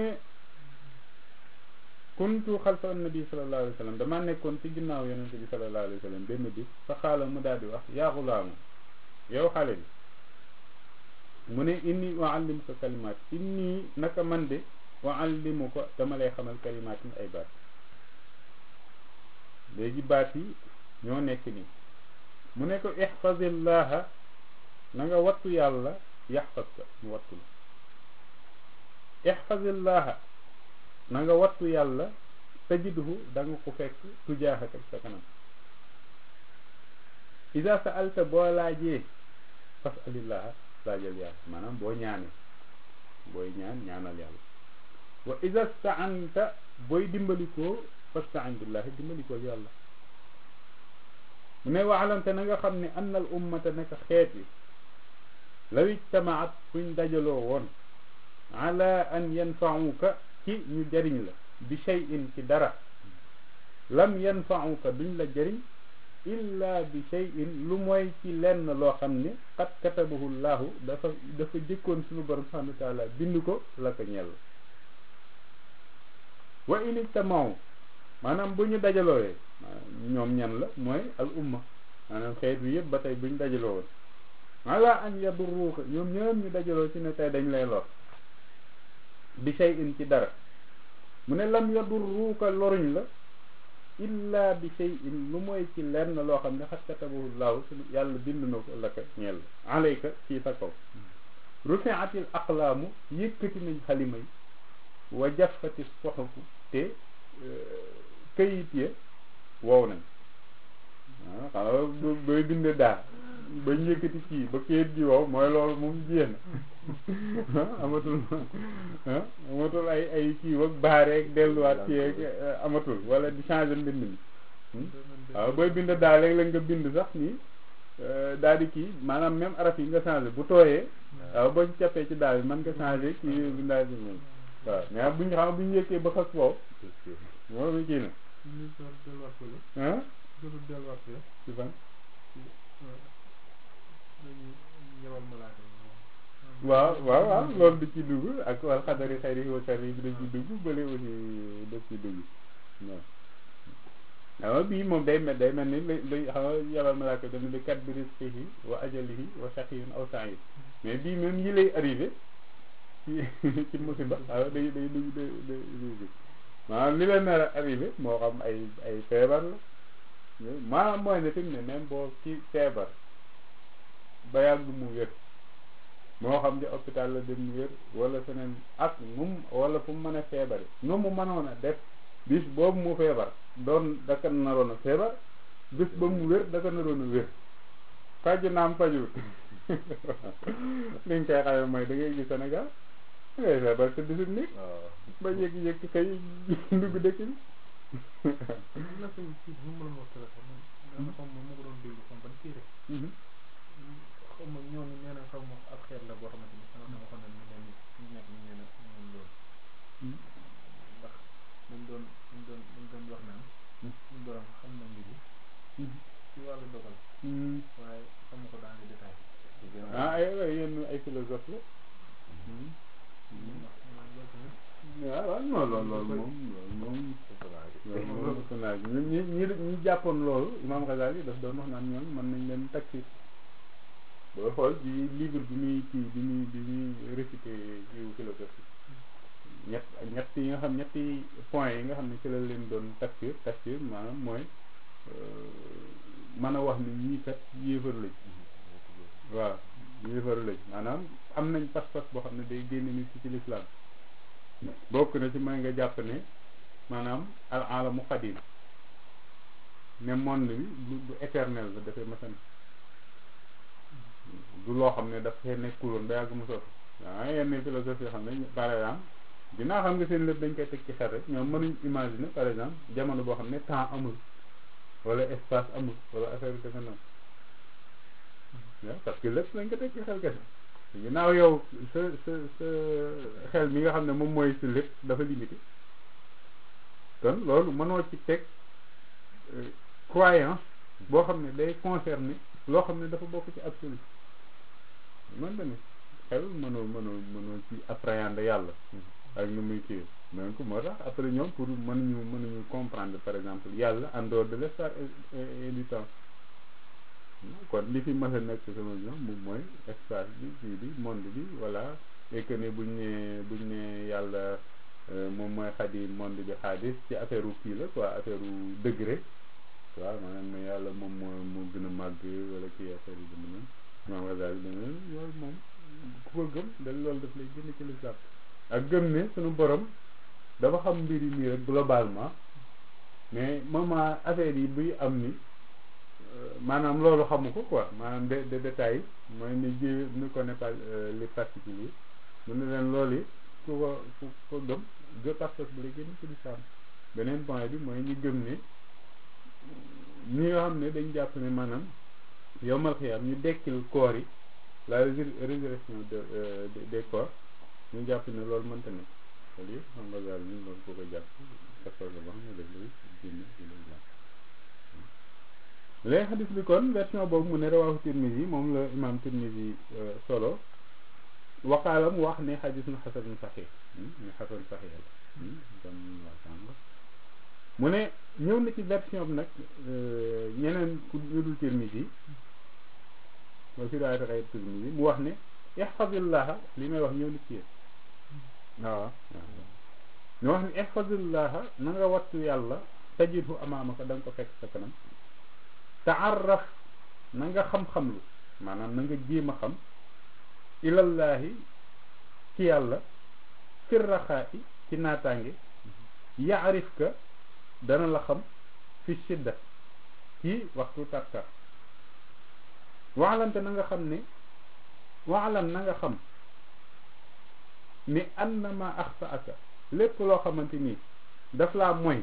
S1: kuntu xalfa annabi sallallahu alayhi wa sallam damaa nekkoon ci ginnaaw yonent bi sallallahu alayhi wa sallam benn bis fa xaala mu daal di wax yaa xulaamu yow xale bi mu ne inni uallimuka kalimaat inni naka man de uallimu ko dama lay xamal kalimaatin ay baat léegi baat yi ñoo nekk nii mu ne ko ixfazillaha na nga wattu yàlla yaxfazka mu wattu la ixfazillaha na nga wattu yàlla tajidhu da nga ko fekk tujaaxaka sa kanam isa sa alta boo laajee fasalillaha laajal yàlla maanaam boo ñaanee booy ñaan ñaanal yàlla wa isa staanta booy dimbalikoo fastain billahi dimbalikoo yàlla mu ne waalamte na nga xam ne anna al ummata naka xeet yi law ijtamaat fuñ dajaloo woon ala an yanfauka ci ñu jëriñ la bi cheyin ci dara lam yanfauka duñ la jëriñ illa bi cheyin lu mooy ci lenn loo xam ne qad katabahu llahu dafa dafa jëkkoon suñu borom subhanahu wa taala bind ko la ko ñell wa in ijtamau maanaam bu ñu dajalooyee ñoom ñan la mooy al umma maanaam xeet bi yëpp ba tey bu ñu dajaloo woon ala an yadurruka ñoom ñoom ñu dajaloo ci ne tey dañ lay lor bi shay'in ci dara mu ne lam yadurruka loruñ la illa bi shay'in lu mooy ci lenn loo xam ne xat katabahu laahu su yàlla bind na ko la ko ñeel alayka ci sa kaw rufi'atil aqlaamu yëkkati nañ xalima yi wa jaffati suhufu te këyit ya wow nañ waaw xam nga booy bind daa ba yëkkati kii ba këyit gi wow mooy loolu moom jéem amatul amatul ay ay kii wag baareeg delluwaat kii ak amatul wala di changer mbind mi waaw booy bind daa léeg la nga bind sax nii daal di kii maanaam même araf yi nga changer bu tooyee waaw boo ci cappee ci daal bi mën nga changer kii bindaa bi moom waaw mais bu ñu xam bu ñu yëkkee ba xas wow moom kii na ah ci fan waaw waaw waaw loolu da ci dugg ak wal xadari xayri wa sharri bi da ci dugg bële aussi da ci dugg waaw waaw bii moom day mel day mel ni li xam nga yabal malaaka dana bi kat bi rizqihi wa ajalihi wa shaqiyun aw sa'id mais bii même yi lay arrivé ci ci musiba waaw day day dugg day day dugg maanaam li leen nar a arrivé moo xam ay ay feebar la maanaam mooy ne fi mu ne même boo ci feebar ba yàgg mu wér moo xam ne hôpital la dem wér wala feneen ak nu mu wala fu mu mën a feebare nu mu mënoon a def bis boobu mu feebar doon daka naroon a feebar bis ba mu wér daka naroon a wér faju naam faju li nga koy xamee mooy da ngay gis Sénégal da ngay feebar te bisim nit ba yëkki-yëkki kay dugg dëkk bi
S2: nga xam ma ko doon déglu xam ban téere xaw ma ñooñu nee na xaw ma ab xeet la boo xamante ni sama sama waxoon na ñu leen ñu nekk ñu nee na ñoom loolu ndax dañ doon dañ doon dañ doon wax naan suñu borom xam na mbir yi ci wàllu dogal waaye xam ko dans les détails
S1: ah ay ay yéen ay philosophe la waaw waaw non loolu loolu moom loolu moom loolu moom personnage ñi ñi ñi ñi jàppoon loolu Imam Ghazali daf doon wax naan ñoom mën nañ leen taxi boo xool ci livre bi muy kii bi muy bi muy récité kiiwu philosophie ñett ñett yi nga xam ñetti point yi nga xam ne ci la leen doon tafsir tafsir maanaam mooy mën a wax ni ñii kat yéefar lañ waaw yéefar lañ maanaam am nañ pas-pas boo xam ne day génne nit ci ci lislaam bokk na ci mooy nga jàpp ne maanaam al alamu xadim ne monde bi lu lu éternel la dafay masan du loo xam ne daf fee nekkuloon ba yàgg mu sotti waaw yenn philosophie yoo xam ne par exemple dinaa xam nga seen lépp dañ koy teg ci xel rek ñoom mënuñ imaginer par exemple jamono boo xam ne temps amul wala espace amul wala affaire yu demee noonu waaw parce que lépp lañ ko teg ci xel kese ginnaaw yow sa sa sa xel mi nga xam ne moom mooy si lépp dafa limité kon loolu mënoo ci teg croyance boo xam ne day concerner loo xam ne dafa bokk ci absolu mën na ne xel mënoo mënoo mënoo ci appréhender yàlla ak nu muy kii donc moo tax après ñoom pour mënuñu mënuñu comprendre par exemple yàlla en dehors de l'espace et du temps kon li fi mës a nekk sama vision moom mooy espace bi kii bi monde bi voilà et que ne buñ ne buñ ne yàlla moom mooy xadi monde bi xaadis ci affaire u kii la quoi affaire u degré waaw maanaam ne yàlla moom moo moo gën a màgg wala kii affaire yi dama noonu maam Ghazali dana loolu moom ku ko gëm da loolu daf lay génn ci l'islam ak gëm ne suñu borom dafa xam mbir yi nii rek globalement mais moment affaire yi buy am ni maanaam loolu xamu ko quoi maanaam de de détails mooy ni ji ne connaît pas les particuliers mu ne leen loolu yi ku ko ku ko gëm de parce bu lay génn ci l'islam beneen point bi mooy ñu gëm ne ñi nga xam ne dañ jàpp ne maanaam yowmal xiyaam ñu dekkil koor yi la résurrection de des corps ñu jàpp ne loolu mënta ne loolu yëpp xam nga daal ñu loolu ko ko jàpp parce que ba xam ne daf lay génn ci l'islam léegi xadis bi kon version boobu mu ne rawaahu Tirmisi moom la imam Tirmisi solo waqaala mu wax ne xadis na xasan saxiix ne xasan saxiix la comme waa sànq mu ne ñëw na ci version bi nag ñeneen ku ñu dul Tirmisi wa fi riwaayati xayri Tirmisi mu wax ne ihfazillaha li may wax ñëw na ci yéen waaw ñu wax ne ihfazillaha na nga wattu yàlla tajidhu amaamaka da nga ko fekk sa kanam taarraf na nga xam-xamlu maanaam na nga jéem a xam ilallahi ci yàlla firraxaa'i ci naataange yaarif ka dana la xam fi shidda ci waxtu tartar waalamte na nga xam ne waalam na nga xam ni annama axtaaka lépp loo xamante ni daf laa moy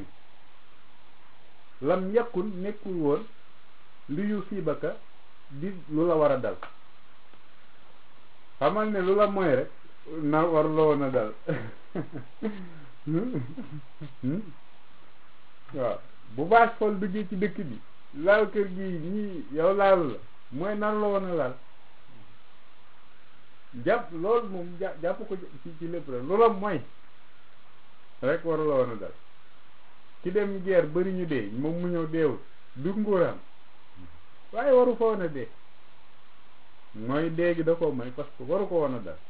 S1: lam yakun nekkul woon li yu siibaka di lu la war a dal xamal ne lu la mooy rek na war la woon a dal waaw bu baax xool duggee ci dëkk bi laal kër gi ñii yow laal la mooy nan la woon a laal jàpp loolu moom jàpp ko ci ci lépp rek lu la mooy rek war la woon a dal ci dem guerre bari ñu dee moom mu ñëw deewul du nguuraam waaye waru ko woon a dee mooy dee gi da ko may parce que waru ko woon a dal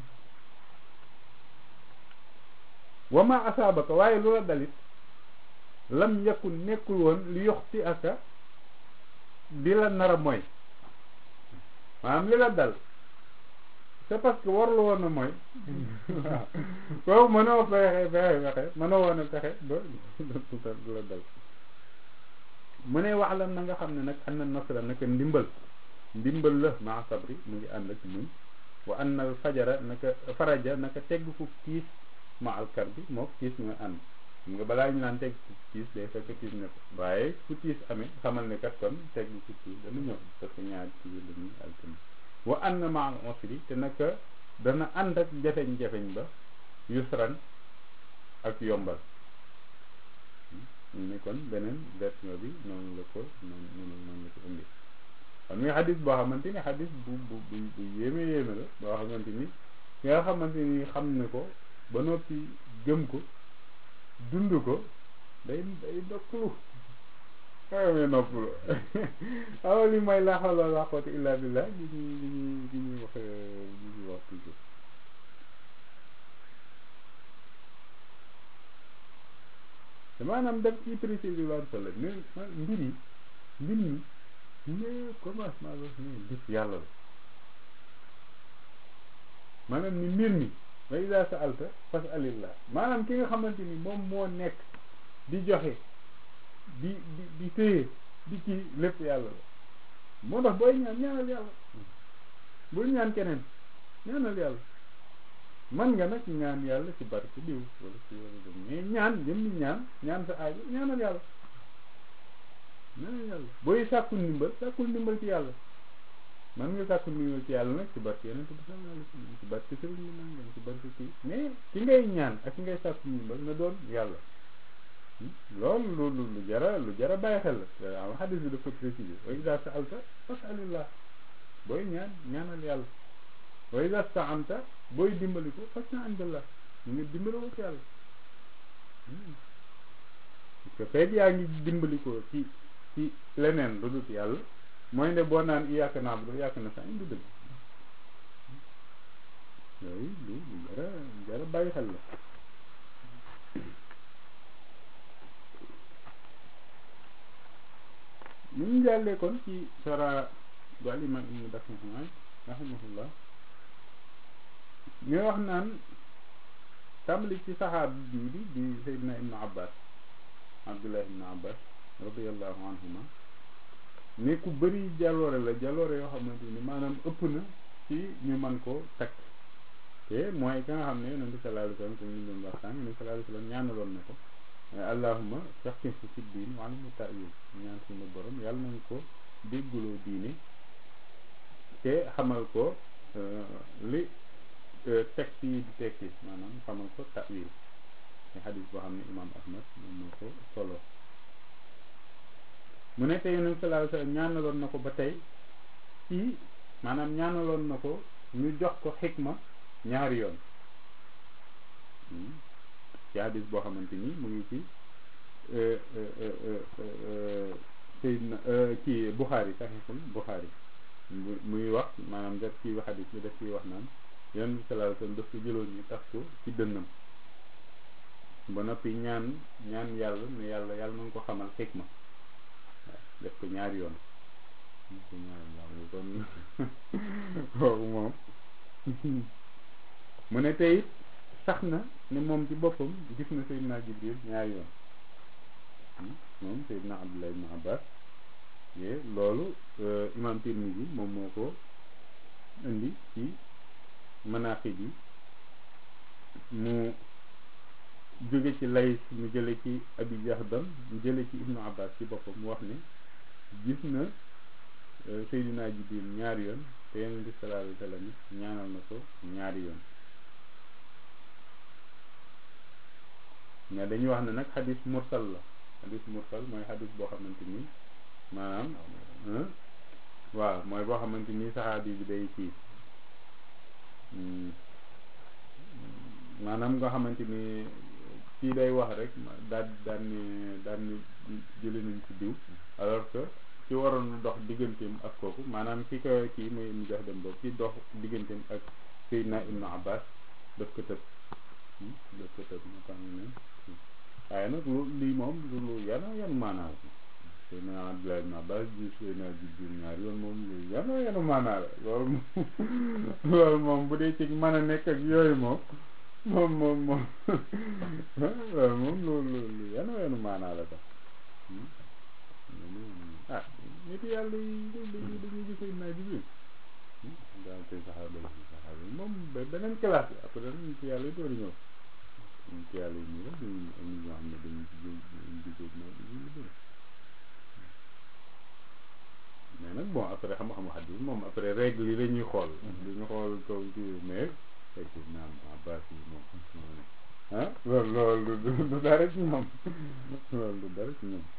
S1: wama asaabaka waaye lu la dalit lam yakun nekkul woon li yoxti aka di la nar a mooy maanaam li la dal c'est parce que warlu woon a mooy waaw kooku mënoo fexe fexe fexe mënoo woon a fexe ba du la dal mu ne wax la na nga xam ne nag an na nasra naka ndimbal ndimbal la maa sabri mu ngi ànd ak muñ wa an al fajara naka faraja naka tegg fu kiis ma alkar bi moo kiis ñooy ànd xam nga balaa ñu naan teg tiis day fekk tiis ne ko waaye fu tiis amee xamal ne kat kon teg ci tiis dana ñëw parce que ñaari tiis dañuy altine wa anna ma'al usri te naka dana ànd ak jafeñ-jafeñ ba yusran ak yombal ñu ne kon beneen version bi noonu la ko noonu noonu la ko indi kon muy xadis boo xamante ni xadis bu bu bu bu yéeme yéeme la boo xamante ni ki nga xamante ni xam ne ko ba noppi gëm ko dund ko day day noppalu xawee noppalu awa li may laa xawla wala quwwata illa billah li ñuy li ñuy li ñuy wax li ñuy wax toujours te maanaam def ci préciser lu am solo ne mbir yi mbir mi ne commencement ba ni def yàlla la maanaam ni mbir mi wa iza sa'alta fas'alillah maanaam ki nga xamante ni moom moo nekk di joxe di di di téye di ci lépp yàlla la moo tax booy ñaan ñaanal yàlla bul ñaan keneen ñaanal yàlla man nga nag ñaan yàlla ci barke diw wala ci wala dem mais ñaan jëm ni ñaan ñaan sa aajo ñaanal yàlla ñaanal yàlla booy sàkku ndimbal sàkkul ndimbal ci yàlla man nga sàkku ndimbal ci yàlla nag ci barke yeneen bi sallallahu alayhi wasallam ci barke sëriñ bi nangam ci barke kii mais ki ngay ñaan ak ki ngay sàkku ndimbal na doon yàlla loolu lu lu lu jara lu jara bàyyi xel la am xadis bi dafa précisé wa iza sa'alta fas'alillah booy ñaan ñaanal yàlla wa iza sta'anta booy dimbali ko fasta'in billah ñu ngi dimbali ko ci yàlla parce que feeg yaa ngi dimbali ko ci ci leneen lu dul yàlla mooy ne boo naan iyyaka na'budu wa iyyaka nasta'in du dëgg yooyu lu lu jara jara bàyyi xel la ñu ngi jàllee kon ci sara bu al imam ibnu dakimaay rahimahullah ñu wax naan tàmbali ci saxaab bii di di Seydina ibnu abbas abdullah ibnu abbas radiallahu anhuma ne ku bëri jaloore la jaloore yoo xamante ni maanaam ëpp na ci ñu man ko takk te mooy ka nga xam ne yonente sallallahu alayhi wasallam comme ñu doon wax sànq yonente sallallahu alayhi wasallam ñaanaloon na ko allahumma faqihhu fi diin wa allimhu ta'wil ñaan suñu borom yàlla nañ ko dégguloo diine te xamal ko li texte yi di tekki maanaam xamal ko ta'wil te xadis boo xam ne imam ahmad moom moo ko solo mu ne te yonent sallallahu alayhi wasallam ñaanaloon na ko ba tey ci maanaam ñaanaloon na ko ñu jox ko xikma ñaari yoon ci hadis boo xamante ni mu ngi ci Seydina kii Bukhari saxiixul Bukhari muy wax maanaam def ci hadis bi def ciy wax naan yonent bi sallallahu alayhi wasallam daf ko jëloon ñu tax ko ci dënnam ba noppi ñaan ñaan yàlla ne yàlla yàlla na nga ko xamal xikma waaw def ko ñaari yoon def ko ñaari yoon kon kooku moom mu ne tey sax na ne moom ci boppam gis na Seydina Jibril ñaari yoon moom Seydina Abdullah ibn Abbas ye loolu imam Tirmidhi moom moo ko indi ci manaqib yi mu jóge ci Lays mu jële ci Abi Jahdam mu jële ci Ibnu Abbas ci boppam mu wax ne gis na Seydina Jibril ñaari yoon te Yonent bi sallallahu alayhi wa sallam ñaanal na ko ñaari yoon mais dañuy wax ne nag xadis mursal la xadis mursal mooy xadis boo xamante ni maanaam waaw mooy boo xamante ni saxaabi bi day kii maanaam nga xamante ni kii day wax rek daan daan ni daan ni jële nañ ci diw alors que ci waroon dox digganteem ak kooku maanaam ki ko kii muy mu jox dem boobu ci dox digganteem ak Seydina Ibnu Abbas daf ko tëb daf ko tëb moo tax ne waaye nag lu lii moom lu lu yana yanu maanaa la Seydina Abdullah ibn Abbas ji Seydina Jibril ñaar yoon moom lu yana yanu maanaa la loolu moom loolu moom bu dee ci mën a nekk ak yooyu moom moom moom moom loolu moom lu lu lu yana yanu maanaa la sax ah nit yàlla yi dañuy dañuy gis Seydina Jibril daal te saxaaba yi saxaaba yi moom beneen classe la après nit yàlla yi door ñëw ci yàlla yi nii rek dañuy am ñoo xam ne dañuy gisee na dañuy bëri mais nag bon après xam-xamu xadis moom après règle yi dañuy xool dañuy xool kaw ci mais fekk naam abbas yi moom moo ne ah loolu loolu du du dara ci ñoom loolu du dara ci ñoom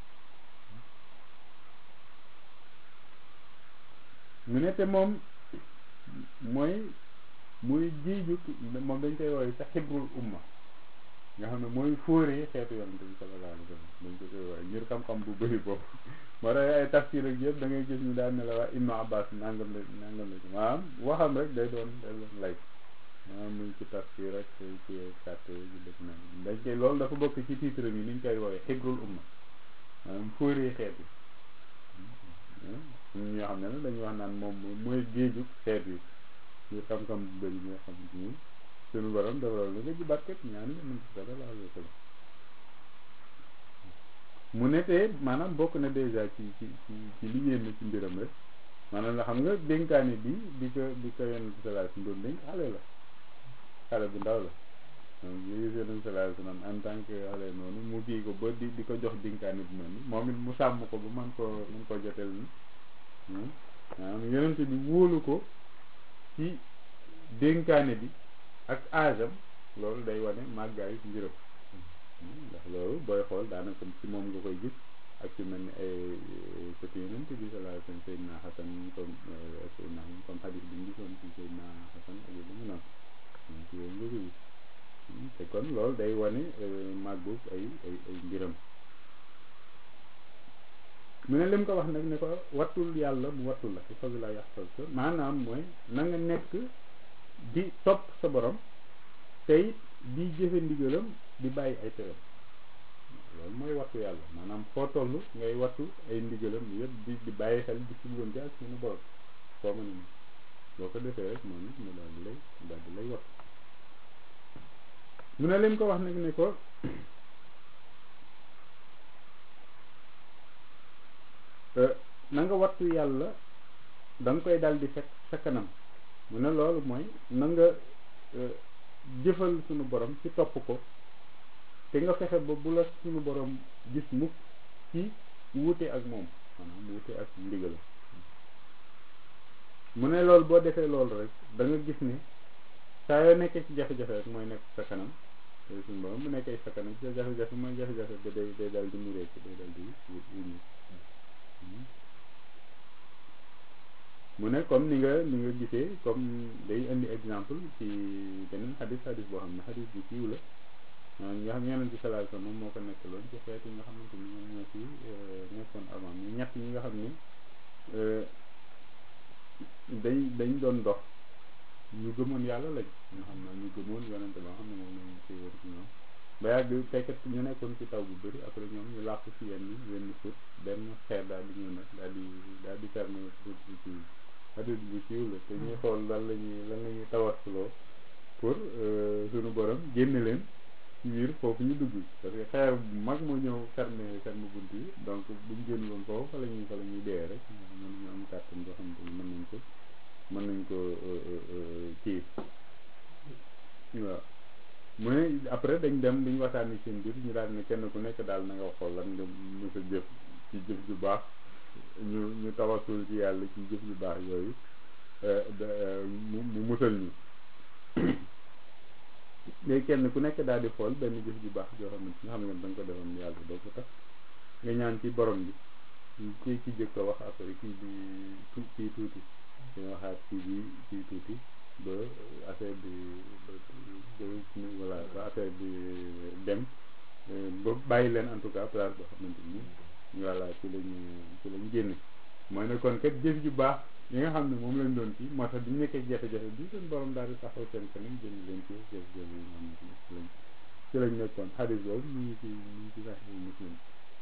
S1: mu ne te moom mooy muy jiiju moom dañ koy wooye sa xibrul umma nga xam ne mooy fóoree xeetu yonante bi sallallahu alayhi wa sallam dañ ko koy wooye ngir xam-xam bu bëri boobu moo tax ay tafsir ak yëpp da ngay gis ñu daan ne la waa Ibnu Abbas nangam la nangam la maanaam waxam rek day doon day doon lay maanaam muy ci tafsir rek ci kàtte yi def na dañ koy loolu dafa bokk ci titre yi ni ñu koy wooye xibrul umma maanaam fóoree xeet yi ñun ñoo xam ne nag dañuy wax naan moom mooy géeju xeet yi ñu xam-xam bu bëri ñoo xam ni suñu borom dafa la nga ji barket ñaani nga mën si dara laa loo mu ne te maanaam bokk na dèjà ci ci ci ci li yéen ci mbiram rek maanaam la xam nga dénkaane bi di ko di ko yonent salaa si doon dénk xale la xale bu ndaw la donc yooyu yonent salaa si noonu en tant que xale noonu mu kii ko ba di di ko jox dénkaane bi noonu moom it mu sàmm ko ba man koo man koo jotel ni maanaam yonent bi wóolu ko ci dénkaane bi ak aajam loolu day wane màggaayu mbiram ndax loolu booy xool daanaka ci moom nga koy gis ak ci mel ni ay sëti yonent bi sallallahu alayhi wasallam Seydina Hasan comme Seydina comme xadis bi ñu gisoon ci Seydina Hasan ak yu dama noonu ci yooyu nga koy gis te kon loolu day wane màggu ay ay ay mbiram mu ne lim ko wax nag ne ko wattul yàlla mu wattul la foofu laa yaxtal ko maanaam mooy na nga nekk di topp sa borom tey di jëfe ndigalam di bàyyi ay teram loolu mooy wattu yàlla maanaam foo toll ngay wattu ay ndigalam yëpp di di bàyyi xel di sugloon ci ak suñu borom foo mën a boo ko defee rek moom it mu daal di lay daal di lay wattu mu ne lim ko wax nag ne ko na nga wattu yàlla da nga koy dal di fekk sa kanam mu ne loolu mooy na nga jëfal sunu borom ci topp ko te nga fexe ba bu la sunu borom gis mukk ci wuute ak moom maanaam wuute ak ndigal mu ne loolu boo defee loolu rek da nga gis ne saa yoo nekkee ci jafe-jafe rek mooy nekk sa kanam te sunu borom bu nekkee sa kanam ci jafe-jafe mooy jafe-jafe ba day day dal di muree ci day dal di wuñu mu ne comme ni nga ni nga gisee comme day indi exemple ci beneen xadis xadis boo xam ne xadis bu siiw la nga xam yonent bi sallallahu alayhi wasallam moom moo ko nekkaloon ci xeet yi nga xamante ni ñoom ñoo fi nekkoon avant ñu ñett ñi nga xam ne dañ dañ doon dox ñu gëmoon yàlla lañ ñu xam ne ñu gëmoon yonent ba xam ne moom lañ ci wër ci ñoom ba yàgg fekkat ñu nekkoon ci taw bu bëri après ñoom ñu làqu ci yenn yenn suuf benn xeer daal di ñëw nag daal di daal di fermer route bi ci hadis bu siiw la te ñuy xool lan la ñuy lan la ñuy tawasuloo pour suñu borom génne leen ci biir foofu ñu dugg parce que xeer bu mag moo ñëw ferme ferme bunt yi donc buñ génn woon foofu fa la ñuy fa la ñuy dee rek mën ñu am kàttan boo xamante ni mën nañ ko mën nañ ko kii waaw mu ne après dañ dem duñ waxtaan seen biir ñu daal ne kenn ku nekk daal na nga xool lan nga mës a jëf ci jëf ju baax ñu ñu tawasul ci yàlla ci jëf yu baax yooyu mu mu musal ñu léegi kenn ku nekk daal di xool benn jëf ju baax joo xam ne nga xam ne da nga ko defoon yàlla doo ko tax nga ñaan ci borom bi kii ki jëkk a wax après kii bi tu kii tuuti ñu waxaat kii bi kii tuuti ba affaire bi ba ba voilà ba affaire bi dem ba bàyyi leen en tout cas place boo xamante ni voilà ci lañu ci lañ génne mooy ne kon kat jëf ju baax yi nga xam ne moom lañ doon kii moo tax bi ñu nekkee jafe-jafe bi seen borom daal di taxaw seen kanam génn leen ci jëf jëf yi nga xamante ni ci lañ ci lañ nekkoon xadis boobu ñu ngi ci ñu ngi ci sax muslim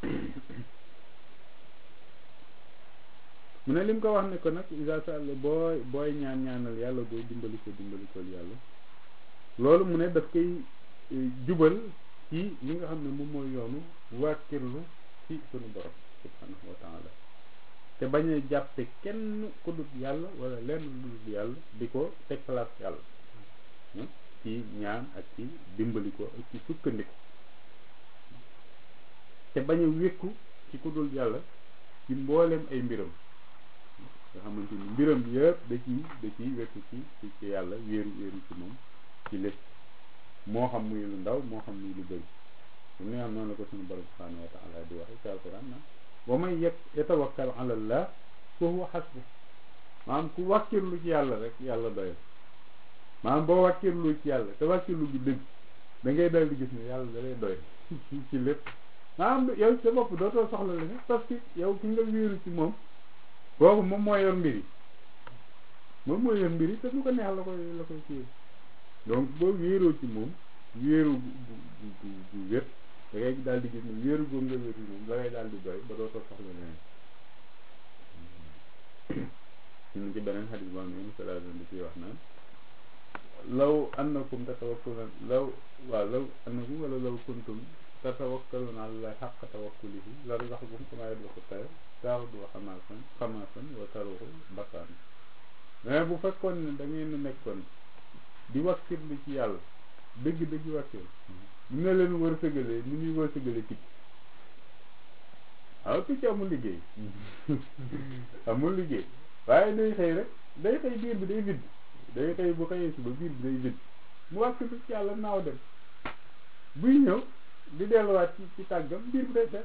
S1: mu ne lim ko wax ne ko nag isa sall booy booy ñaan ñaanal yàlla booy dimbali ko dimbali ko yàlla loolu mu ne daf koy jubal ci li nga xam ne moom mooy yoonu wàkkirlu ci sunu borom subhanahu wa taala te bañ a jàppe kenn ku dut yàlla wala lenn lu dut yàlla di ko teg place yàlla ci ñaan ak ci dimbali ko ak ci sukkandiku te bañ a wékku ci ku dul yàlla ci mbooleem ay mbiram nga xamante ni mbiram yëpp da ciy da ciy wékku ci ci ci yàlla wéeru wéeru ci moom ci lépp moo xam muy lu ndaw moo xam muy lu bëri li nga xam noonu la ko suñu borom subhanahu wa taala di waxe ci alquran na wa man yatawakkal ala allah fa huwa hasbu maanaam ku wàkkirlu ci yàlla rek yàlla doyal maanaam boo wàkkirlu ci yàlla te wàkkirlu gi dëgg da ngay dal di gis ne yàlla da lay doy ci lépp maanaam yow sa bopp dootoo soxla la ne parce que yow ki nga wéeru ci moom boobu moom moo yor mbir yi moom moo yor mbir yi te du ko neex la koy la koy kii donc boo wéeroo ci moom wéeru gu gu gu gu wér da ngay daal di gis ne wéeru googu nga wér moom da ngay daal di doy ba dootoo soxla leneen ñu ci beneen xadis boo xam ne salaa di ciy wax naan law annakum tatawakkaluna law waaw law annakum wala law kuntum tatawakkaluna ala xaq tawakkulihi la razaqakum kama yarzuqu tayr taxdu xamaasan xamaasan wa taruxu bakkaan mais bu fekkoon ne da ngeen nekkoon di wakkirlu ci yàlla dëgg dëgg wakkir dina leen wërsëgalee ni muy wërsëgalee picc waaw picc amul liggéey amul liggéey waaye day xëy rek day xëy biir bi day vidd day xëy bu xëyee suba biir bi day vidd mu wakkirlu ci yàlla naaw dem buy ñëw di delluwaat ci ci tàggam biir bi day fees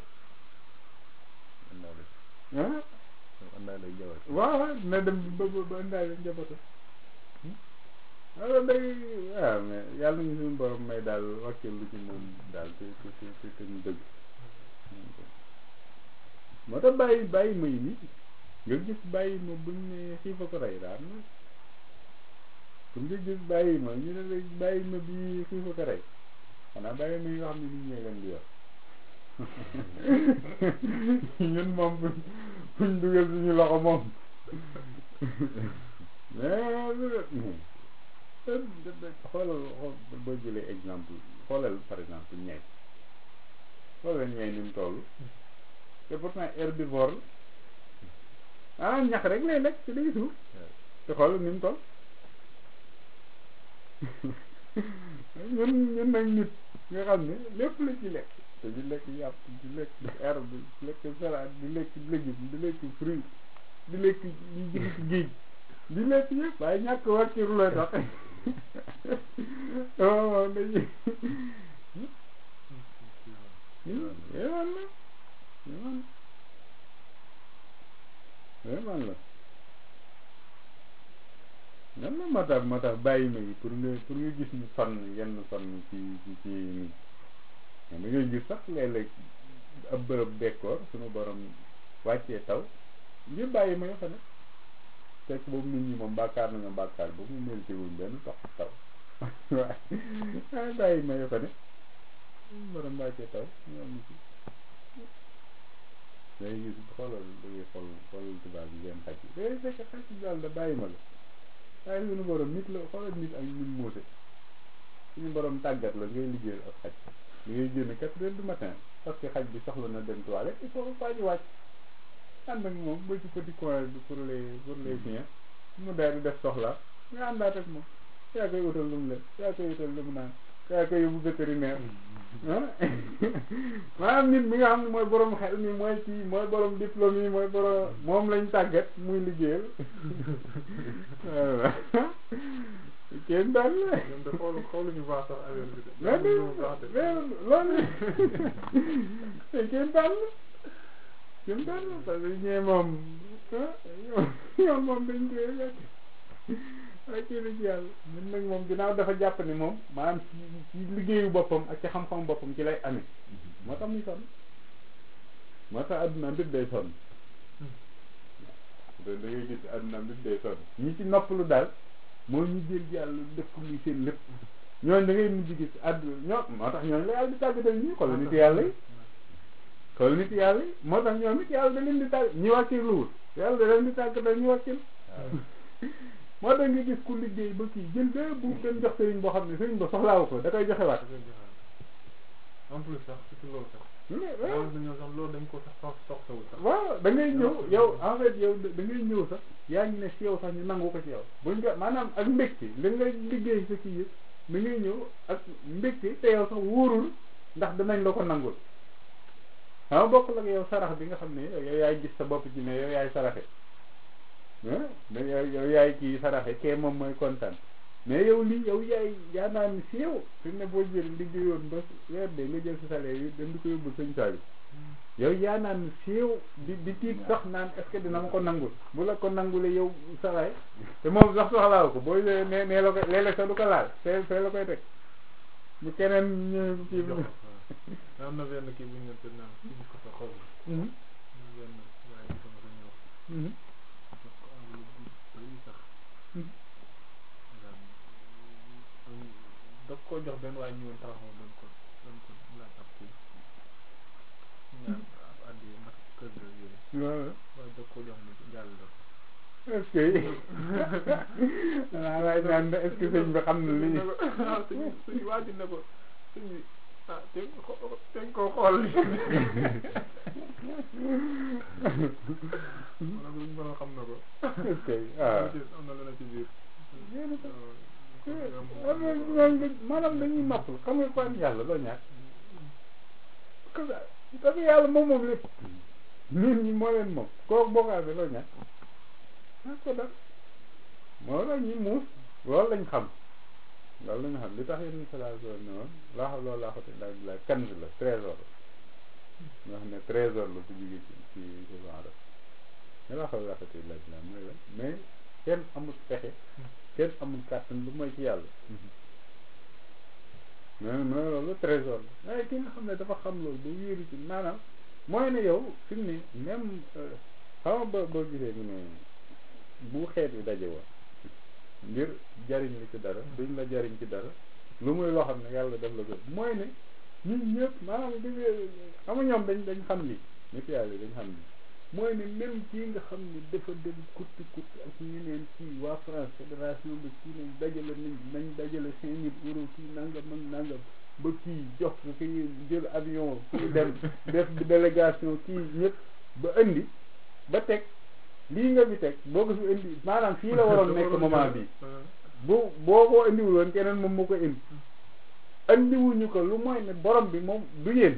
S1: ah waaw na dem ba ba ba indaale njabootam alors day waaw mais yàlla nañu suñu borom may daal wakkirlu ci moom daal te te te te ñu dëgg moo tax bàyyi bàyyi may ni nga gis bàyyi ma buñ ne xiifa ko rey daal na comme nga gis bàyyi ma ñu ne la bàyyi ma bi xiifa ko rey xanaa bàyyi ma yi nga xam ne nit ñee leen di yor ñun moom buñ buñ dugal suñu loxo moom mais xoolal xool boo jëlee exemple xoolal par exemple ñay xoolal ñay ni mu toll te pourtant herbivore ah ñax rek lay lekk ci day suuf te xoolal ni mu toll ñun ñun nag nit nga xam ne lépp la ci lekk te di lekk yàpp di lekk herbe di lekk salade di lekk légume di lekk fruit di lekk di jël ci géej di lekk yëpp waaye ñàkk wàcciru la tax waaw dañuy yéemaan la yéemaan yéemaan la nan la moo tax moo tax bàyyi ma yi pour nga pour nga gis ñu sonn yenn sonn ci ci ci nii da ngay gis sax léeg-léeg ab bërëb bekkoor suñu borom wàccee taw ngir bàyyi ma yoo fa ne fekk boobu nit ñi moom bàkkaar nañu bàkkaar boobu mu mérité wuñ benn tox taw waaye bàyyi ma yoo fa ne borom wàccee taw ñu am ci day gis xoolal da ngay xool xoolal tubaab yi ngeen xaj yi day fekk xaj yi daal da bàyyi ma la waaye suñu borom nit la xoolal nit ak ñun muuse suñu borom tàggat la ngay liggéeyal ak xaj li ngay génn quatre heures du matin parce que xaj bi soxla na dem toilette il faut que faa ji wàcc ànd ak moom ba ci petit coin bi pour les pour les chiens mu daal di def soxla nga àndaat ak moom yaa koy utal lu mu leen yaa koy utal lu mu naan yaa koy yóbbu vétérinaire ah maanaam nit mi nga xam ne mooy borom xel mi mooy kii mooy borom diplôme yi mooy borom moom lañ tàggat muy liggéeyal voilà kenn daal la.
S2: ñoom de xool xooluñu baax sax affaire bi de.
S1: mais mais loolu kenn daal la kenn daal la parce que ñee moom ah ñoom moom dañ koy lekk ak kii ci yàlla ñun nag moom ginnaaw dafa jàpp ni moom maanaam ci ci liggéeyu boppam ak ci xam-xam boppam ci lay amee moo tax muy sonn moo tax adduna mbir day sonn da da ngay gis adduna mbir day sonn ñi ci noppalu daal mooy ñu jël yàlla def ko muy seen lépp ñooñu da ngay mujj gis adduna ñoo moo tax ñooñu la yàlla di tàggatal ñi xoolal nit yàlla yi xoolal nit yàlla yi moo tax ñoom it yàlla da leen di tàgg ñi wàccee luwul yàlla da leen di tàggatal ñu wàccee moo tax nga gis ku liggéey ba kii jël ba bu dem jox sëriñ boo xam ne sëriñ ba soxlaawu ko da koy joxe waat
S2: en plus sax surtout loolu sax.
S1: waaw
S2: loolu dañoo sax loolu dañ ko sax sox soxlawul sax.
S1: waaw da ngay ñëw yow en fait yow da ngay ñëw sax yaa ngi ne si yow sax ñu nangu ko ci yow buñ ko maanaam ak mbégte li nga liggéey sa kii yëpp mi ngi ñëw ak mbégte te yow sax wóorul ndax danañ la ko nangul xam bokk la yow sarax bi nga xam ne yow yaay gis sa bopp ci ne yow yaay saraxe ah yow yaay kii saraxe kee moom mooy kontaan mais yow lii yow yaay yaa naan si yow fi ne boo jël liggéeyoon ba weer de nga jël sa salaire yi dem di ko yóbbu sëñ saa bi yow yaa naan siiw di di tiit sax naan est-ce que dina ma ko nangul bu la ko nangule yow salaay te moom sax soxlaaw ko booy nee nee la ko léeg-léeg sax du ko laal fee fee la koy teg bu keneen ñu kii bi
S2: am na benn kii bu ñu te naan suñ ko sa xol benn waaye ñu sama sa ñëw jox ko enveloppe bu bëri sax daf koo jox benn waaye ñëwoon taxaw doon ko doon ko laaj ab kii ñaan ab addi ndax kër ga yooyu waaye daf koo jox mu jàll daf
S1: est-ce que waaw waaye naan est-ce que sëñ bi xam na li
S2: waaw sëñ sëñ waaju ne ko sëñ bi ah te te koo xool li mana ko ñu borom xam na ko
S1: est-ce que waaw
S2: am na lu ne ci biir
S1: maanaam dañuy noppal xam nga quoi yàlla loo ñàkk parce que yàlla moom moom lépp nit ñi moo leen moom kooku boo ko amee loo ñàkk ah ko def moo la ñuy muus loolu lañ xam loolu lañ xam li tax yéen salaa so ne woon laa xam loolu laa xoti daal di la kanz la trésor nga xam ne trésor la su jógee ci ci ci genre ne laa xam laa xoti laaj la mooy la mais kenn amul pexe kenn amul kàttan lu mooy ci yàlla mais mais loolu trésor la waaye ki nga xam ne dafa xam loolu ba wéeru ci maanaam mooy ne yow fi mu ne même xam nga ba boo gisee mu ne bu xeet wi daje woon ngir jariñ li ci dara duñ la jariñ ci dara lu muy loo xam ne yàlla def la ko mooy ne ñun ñëpp maanaam di xam nga ñoom dañ dañ xam li nit yàlla dañ xam li mooy ne même kii nga xam ne dafa dem kurti kurti ak ñeneen kii waa France fédération ba kii nañ dajale nañ nañ dajale cinq mille euros kii nangam ak nangam ba kii jox ko kii jël avion kii dem def délégation kii ñëpp ba indi ba teg lii nga fi teg boo ko fi indi maanaam fii la waroon nekk moment bi bu boo ko indiwul woon keneen moom moo ko indi indiwuñu ko lu mooy ne borom bi moom du yéen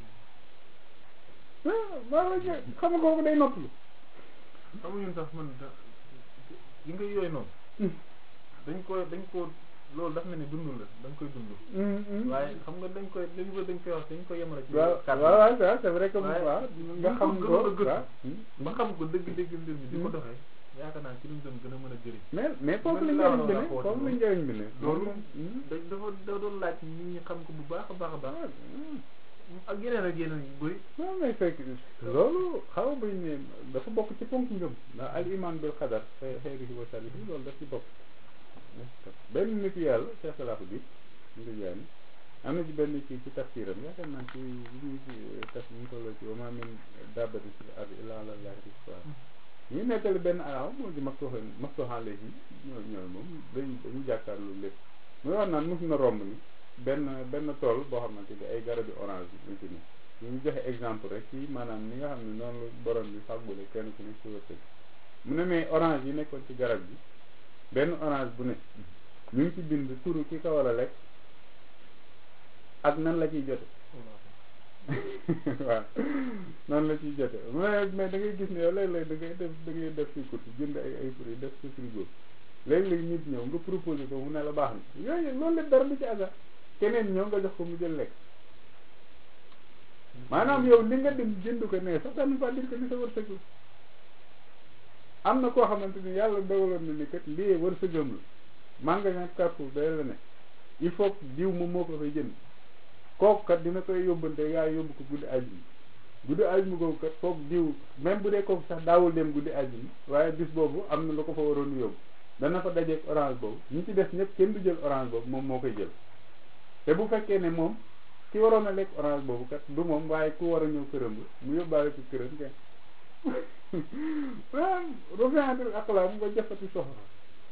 S1: maanaam xam nga kooku day noppalu
S2: xam ñun sax man da yi nga yooyu noonu dañ ko dañ ko loolu dafa mel ni dund la dañ koy dund waaye xam nga dañ koy dañ ko dañ koy wax dañ ko yemale ci
S1: waaw waaw waaw c'est vrai que waaw nga xam ko waaw
S2: ba xam ko dëgg-dëgg mbir mi di ko doxee yaakaar naa ci luñ doon gën a mën a jëriñ
S1: mais mais foofu la njëriñ bi ne foofu la njëriñ bi ne
S2: loolu da dafa da doon laaj nit ñi xam ko bu baax a baax a baax ak yeneen ak yeneen yu bëri
S1: non mais fekk loolu xaw bañ ne dafa bokk ci ponk ngëm ndax al iman bil xadar xeerihi wa salihi loolu daf ci bokk benn nit yàlla Cheikh Salahu bi nga jaani am na ci benn ci ci tafsiram yaakaar naa ci bi muy taf ñu tolloo ci wa ma min dabbatin fil ardi illa ala llahi rizquha ñu nettali benn araw moo di maftuhan maftuhan léegi ñoo ñooy moom dañ dañu jàkkaarlu lépp muy wax naan mos na romb ni benn benn tool boo xamante ni ay garabi orange yu ci ne ñu joxe exemple rek ci maanaam ni nga xam ne noonu la borom bi fàggule kenn ku ne ci wërsëg mu ne mais orange yi nekkoon ci garab bi benn orange bu ne ñu ngi ci bind turu ki ko war a lekk ak nan la ciy jote waaw noonu la ciy jote mais mais da ngay gis ne yow léeg-léeg da ngay def da ngay def si course jënd ay ay fruits def sa frigo léeg-léeg nit ñëw nga proposé ko mu ne la baax na yooyu loolu la dara du ci hasard keneen ñëw nga jox ko mu jël lekk maanaam yow li nga dem jënd ko ne sax tamit pas dire que ni sa wërsëg la am na koo xamante ni yàlla dogaloon na ni kat lii wërsëgam la magasin Carrefour day la ne il faut diw moom moo ko fay jënd kooku kat dina koy yóbbante yaa yóbbu ko guddi àjjuma guddi àjjuma googu kat kooku diw même bu dee kooku sax daawul dem guddi àjjuma waaye bis boobu am na lu ko fa waroon yóbbu dana fa dajeeg orange boobu ñi ci des ñëpp kenn du jël orange boobu moom moo koy jël te bu fekkee ne moom ki waroon a lekk orange boobu kat du moom waaye ku war a ñëw këram la mu yóbbaale ko këram kenn waaw revenir aqlaam nga jëfati soxla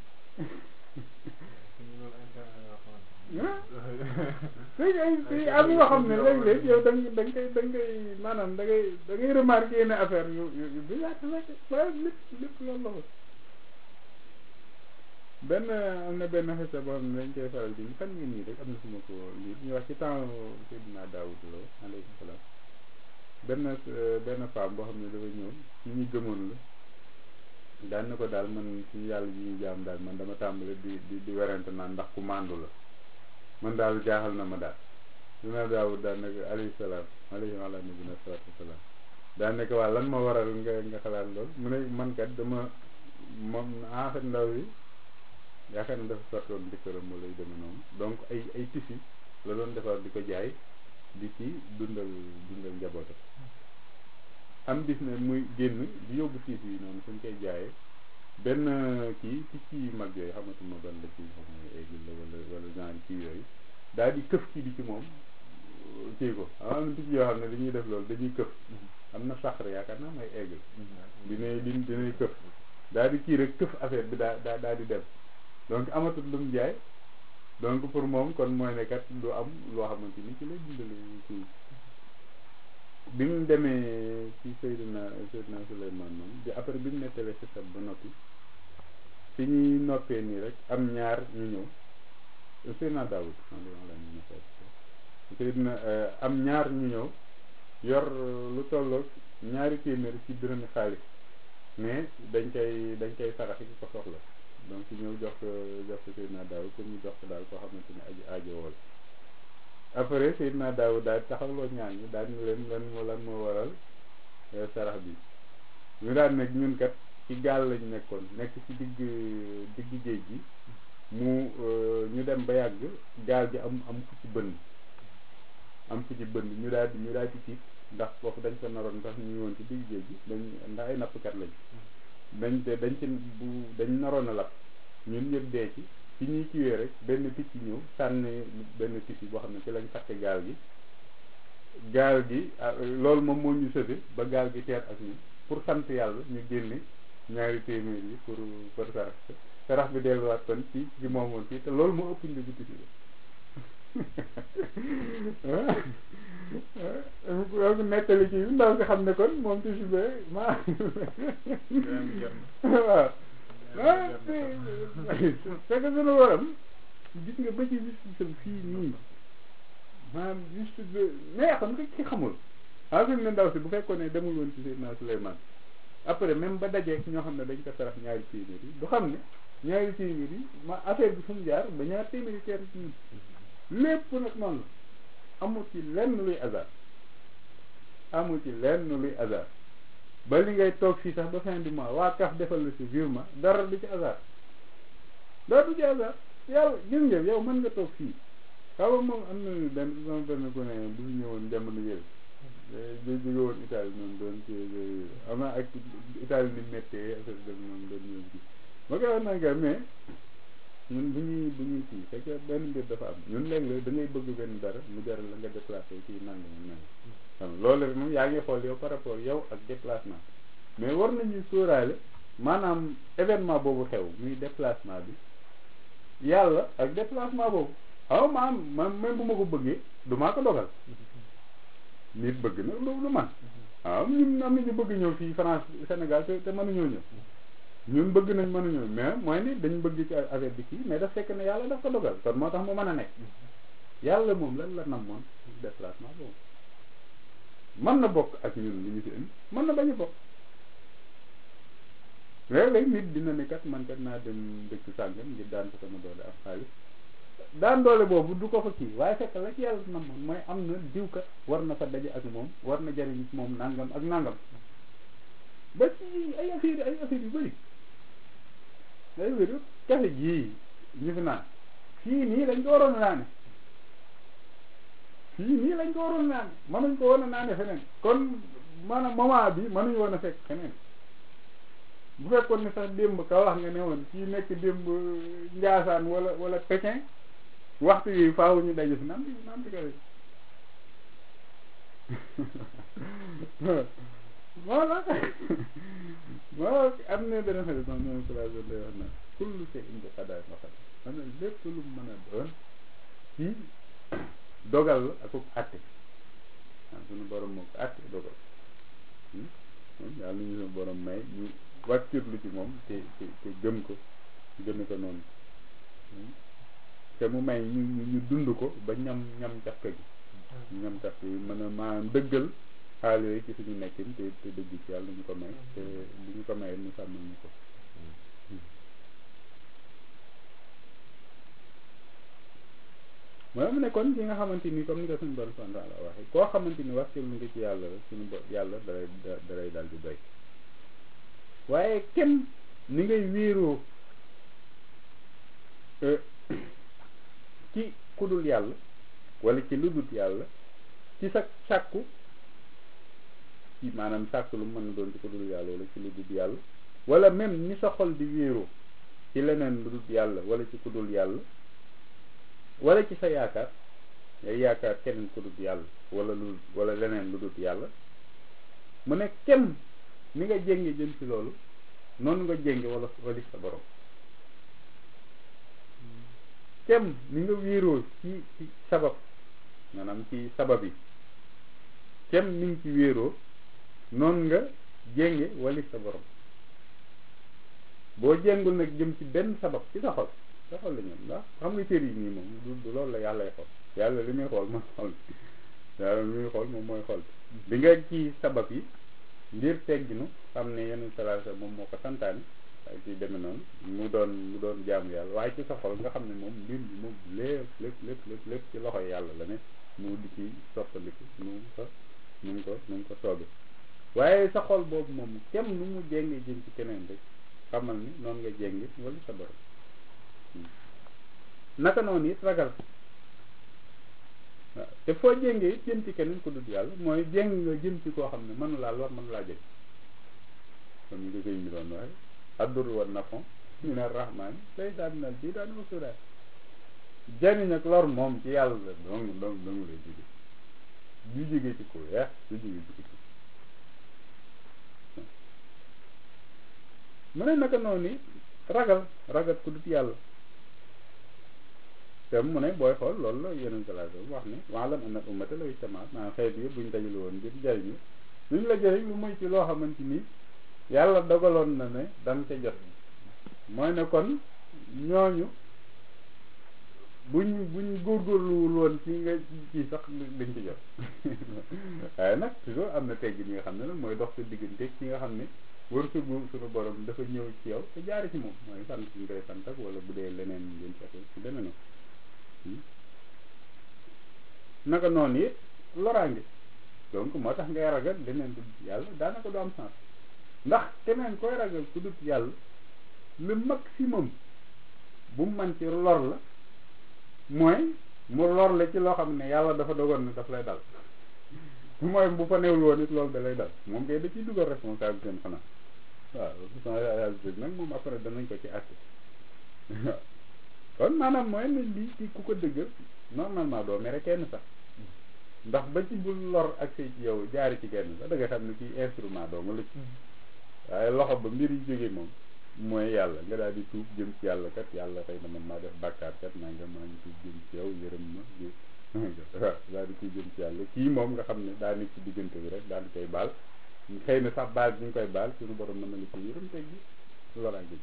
S1: léegi ay si am yoo xam ne léeg-léeg yow da nga da nga koy da nga koy maanaam da ngay da ngay remarqué yenn affaire yu yu yu bizarre rek waaye lépp lépp loolu la ko benn am na benn xisa boo xam ne dañ koy faral di fan ngeen nii rek am na fu ma ko lii ñu wax ci temps Seydina Daawud Lo alayhi salaam benn benn femme boo xam ne dafa ñëw ci ñi gëmoon la daan na ko daal man ci yàlla ji ñuy jaam daal man dama tàmbale di di di werante naan ndax ku màndu la man daal jaaxal na ma daal Seydina Daawud daan nekk alayhi salaam alayhi wa ala nabina salaatu wasalaam daan nekk waa lan ma waral nga nga xalaat lool mu ne man kat dama moom en fait ndaw yi yaakaar na dafa sartoon jëkkëram wala yu demee noonu donc ay ay tissu la doon defar di ko jaay di ci dundal dundal njabootam am bis ne muy génn di yóbbu tissu yi noonu suñ koy jaayee benn kii picc yu mag yooyu xamatuma ban la ci xam ne aigle la wala wala genre kii yooyu daal di këf kii bi ci moom kii ko am na picc yoo xam ne dañuy def loolu dañuy këf am na saxar yaakaar naa mooy aigle dinay di dinay këf daal di kii rek këf affaire bi daa daa daal di dem donc amatul lu mu jaay donc pour moom kon mooy ne kat lu am loo xamante ni ci lay dundale kii bi mu demee ci Seydina Seydina Souleymane moom bi après bi mu nettalee si sab ba noppi fi ñuy noppee nii rek am ñaar ñu ñëw Seydina Daawud la ñu Seydina am ñaar ñu ñëw yor lu tolloog ñaari téeméer ci dërëmi xaalis mais dañ koy dañ koy saraxi ki ko soxla donc ñëw jox ko jox ko Seydina Daawud pour ñu jox ko daal koo xamante ni aji aajo wool après Seydina Daawud daal taxawloo ñaan ñi daal ñu leen lan moo lan moo waral sarax bi ñu daan nag ñun kat ci gaal lañ nekkoon nekk ci digg digg géej gi mu ñu dem ba yàgg gaal gi am am fu ci bënn am fu ci bënn ñu daal di ñu daal di tiit ndax foofu dañ ko naroon sax ñu woon ci digg géej gi dañ ndax ay nappkat lañ dañ te dañ ci bu dañ naroon a lap ñun ñëpp dee ci ci ñuy kiwee rek benn picc ñëw sànni benn picc boo xam ne ci lañ takk gaal gi gaal gi loolu moom moo ñu sëfe ba gaal gi teer ak ñun pour sant yàlla ñu génne ñaari téeméer yi pour pour sarax sarax bi delluwaat kon ci ci moomoon fii te loolu moo ëpp njëgu picc donc nettali ci ndaw si xam ne kon moom ci suba ma waaw ah c'est que sunu waram gis nga ba ci justice fii nii maanaam justice mais xam nga ki xamul en fait ne ndaw si bu fekkoon ne demul woon ci Seydina Souleymane après même ba dajeek ñoo xam ne dañ ko sarax ñaari téeméer yi du xam ne ñaari téeméer yi ma affaire bi fu mu jaar ba ñaari téeméer yi teer ci ñun lépp nag noonu la amul ci lenn luy hasard amul ci lenn luy hasard ba li ngay toog fii sax ba fin du mois waa kaf defal la si virement dara du ci hasard dara du ci hasard yàlla gis nga yow mën nga toog fii xaw ma moom am na benn sama benn ku ne bu fi ñëwoon jamono yële da jóge woon Italie noonu doon ci am na ak Italie ni méttee affaire dem noonu doon ñëw ci ma koy wax nanga mais ñun bu ñuy bu ñuy kii fekk benn mbir dafa am ñun léeg-léeg da ngay bëgg benn dara mu jaral la nga déplacé kii nangam nangam xam loolu rek moom yaa ngi xool yow par rapport yow ak déplacement mais war nañu sóoraale maanaam événement boobu xew muy déplacement bi yàlla ak déplacement boobu xaw maam man même bu ma ko bëggee du maa ko dogal nit bëgg na lu lu man waaw ñun am na ñu bëgg ñëw fii France Sénégal te te mënuñoo ñëw ñun bëgg nañ mënuñoo mais mooy ni dañ bëgg ci affaire bi kii mais daf fekk ne yàlla daf ko dogal kon moo tax mu mën a nekk yàlla moom lan la namoon déplacement boobu mën na bokk ak ñun li ñu fi indi mën na bañ a bokk léeg-léeg nit dina ne kat man kat naa dem dëkk sàngam ngir daan ko sama doole am xaalis daan doole boobu du ko fa kii waaye fekk la ci yàlla namoon mooy am na diw kat war na fa daje ak moom war na jariñ moom nangam ak nangam ba ci ay affaire ay affaire yu bëri day wéru kafe gii ñu fi naan fii nii lañ ko waroon a naane fii nii lañ ko waroon a naane mënuñ ko woon a naane feneen kon maanaam moment bi mënuñ woon a fekk feneen bu fekkoon ne sax démb ka wax nga ne woon kii nekk démb Njaasaan wala wala Pékin waxtu yi faaw ñu daje fi naan di naan di kafe voilà moo am ne dana xarit moom ñoom sala day wax na kullu shay indi xadaay ma xam xam ne lépp lu mën a doon ci dogal la ak àtte waaw suñu borom moo ko àtte dogal yàlla ñu suñu borom may ñu wàccirlu ci moom te te te gëm ko gëme ko noonu te mu may ñu ñu dund ko ba ñam ñam cafka gi ñam cafka yi mën a maanaam dëggal xaal yooyu ci suñu nekkin te te dëgg ci yàlla ñu ko may te li ñu ko mayee ñu sàmmal ñu ko mooy mu ne kon ci nga xamante ni comme ni ko suñu borom subhanahu wa ta'ala waxee koo xamante ni wakkil nga ci yàlla rek suñu bo yàlla dalay dalay daal di doy waaye kenn ni ngay wéeroo ci kudul yàlla wala ci ludul yàlla ci sa sàkku ci maanaam sàkku lu mën a doon ci kudul yàlla wala ci ludul yàlla wala même ni sa xol di wéeroo ci leneen ludul yàlla wala ci kudul yàlla wala ci sa yaakaar ngay yaakaar keneen kudul yàlla wala lu wala leneen ludul yàlla mu ne kem ni nga jénge jëm ci loolu noonu nga jénge wala wali sa borom kem ni nga wéeroo ci ci sabab maanaam ci sabab yi kem ni nga ci wéeroo noonu nga jénge wali sa borom boo jéngul nag jëm ci benn sabab ci sa xol sa xol la ñoom ndax xam nga cër yi nii moom du du loolu la yàllay xool yàlla li muy xool mooy xol yàlla li muy xool moom mooy xol bi nga ci sabab yi ngir tegginu xam ne yeneen salaasa moom moo ko santaane ak ci deme noonu mu doon mu doon jaamu yàlla waaye ci sa xol nga xam ne moom mbir bi moom lépp lépp lépp lépp lépp ci loxo yàlla la ne mu di ci soppaliku nu mu ko nu mu ko nu mu ko soobe waaye sa xol boobu moom kem nu mu jénge jëm ci keneen rek xamal ni noonu nga jénge wala sa borom naka noonu it ragal waaw te foo jéngee it jëm ci keneen ku dul yàlla mooy jéng nga jëm ci koo xam ne mënu laa lor mënu laa jëg comme ni ko sëñ bi doon waaye addur wa nafon min arrahmani lay daa minal bii daa wa sudaa jariñ ak lor moom ci yàlla la dong dong dong lay jóge du jóge ci ko weex du jóge ci ko mu ne naka noonu ragal ragal ku dul yàlla te mu ne booy xool loolu la yeneen sallallahu alayhi wax ni wa'lam anna ummata law ijtama'at maanaam xeet yëpp buñ dajale woon ngir jariñu luñ la jëriñ lu muy ci loo xamante ni yàlla dogaloon na ne danga ca jot mooy ne kon ñooñu buñ buñ góorgóorluwul woon ci nga ci sax dañ ci jot waaye nag toujours am na tegg ñi nga xam ne nag mooy dox sa diggante ki nga xam ne wërsëgu suñu borom dafa ñëw ci yow te jaari ci moom mooy sant ñu koy sant ak wala bu dee leneen ngeen fexe ci leneen naka noonu it loraange donc moo tax ngay ragal leneen du yàlla daanaka du am sens ndax keneen koy ragal ku dut yàlla le maximum bu mu man ci lor la mooy mu lor la ci loo xam ne yàlla dafa dogoon ne daf lay dal mooy bu fa newul woon it loolu da lay dal moom kay da ciy dugal responsabilité am xanaa waaw responsabilité nag moom après danañ ko ci àtte kon maanaam mooy ne lii ci ku ko dëggal normalement doo mere kenn sax ndax ba ci bul lor ak say ci yow jaari ci kenn sax da nga xam ne kii instrument doo nga la ci waaye loxo ba mbir yi jóge moom mooy yàlla nga daal di tuub jëm ci yàlla kat yàlla xëy na man maa def bàkkaar kat naa nga maa ngi tuub jëm ci yow yërëm ma waaw daal di tuub jëm ci yàlla kii moom nga xam ne daa nekk ci diggante bi rek daal di koy baal xëy na sax baal bi ñu koy baal suñu borom mën na la ci yërëm teg gi loraa gi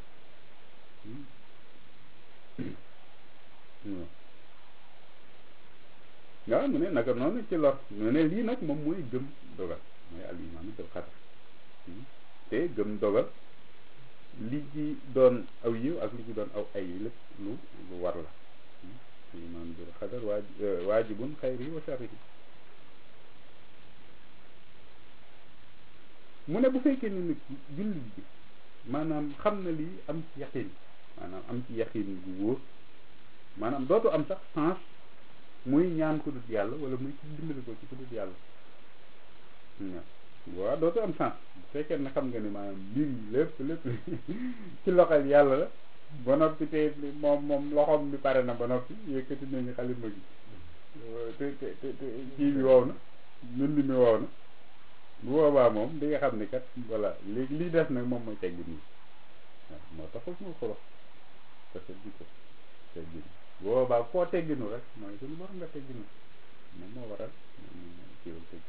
S1: waaw mu ne naka noonu ci lor mu ne lii nag moom mooy gëm dogal mooy al imaanu bil qadar te gëm dogal li ci doon aw yiw ak li ci doon aw ay lépp lu lu war la al imaanu bil qadar waaj waajibun xayri wa sharrihi mu ne bu fekkee ni nag jullit bi maanaam xam na lii am ci yaqin maanaam am ci yaqin bu wóor maanaam dootu am sax sens muy ñaan ko dut yàlla wala muy ci dimbali ko ci ko dut yàlla waaw dootu am sens bu fekkee ne xam nga ni maanaam mbir yi lépp lépp ci loxol yàlla la ba noppi te moom moom loxoom bi pare na ba noppi yëkkati nañu xalima gi te te te te kii bi wow na mbind mi wow na bu boobaa moom di nga xam ni kat voilà léegi lii des nag moom mooy teggi nii waaw moo tax foofu moo xolo parce que di ko teggi nii bu boobaa koo tegginu rek mooy suñu borom nga tegginu moom moo waral kiiwal tegg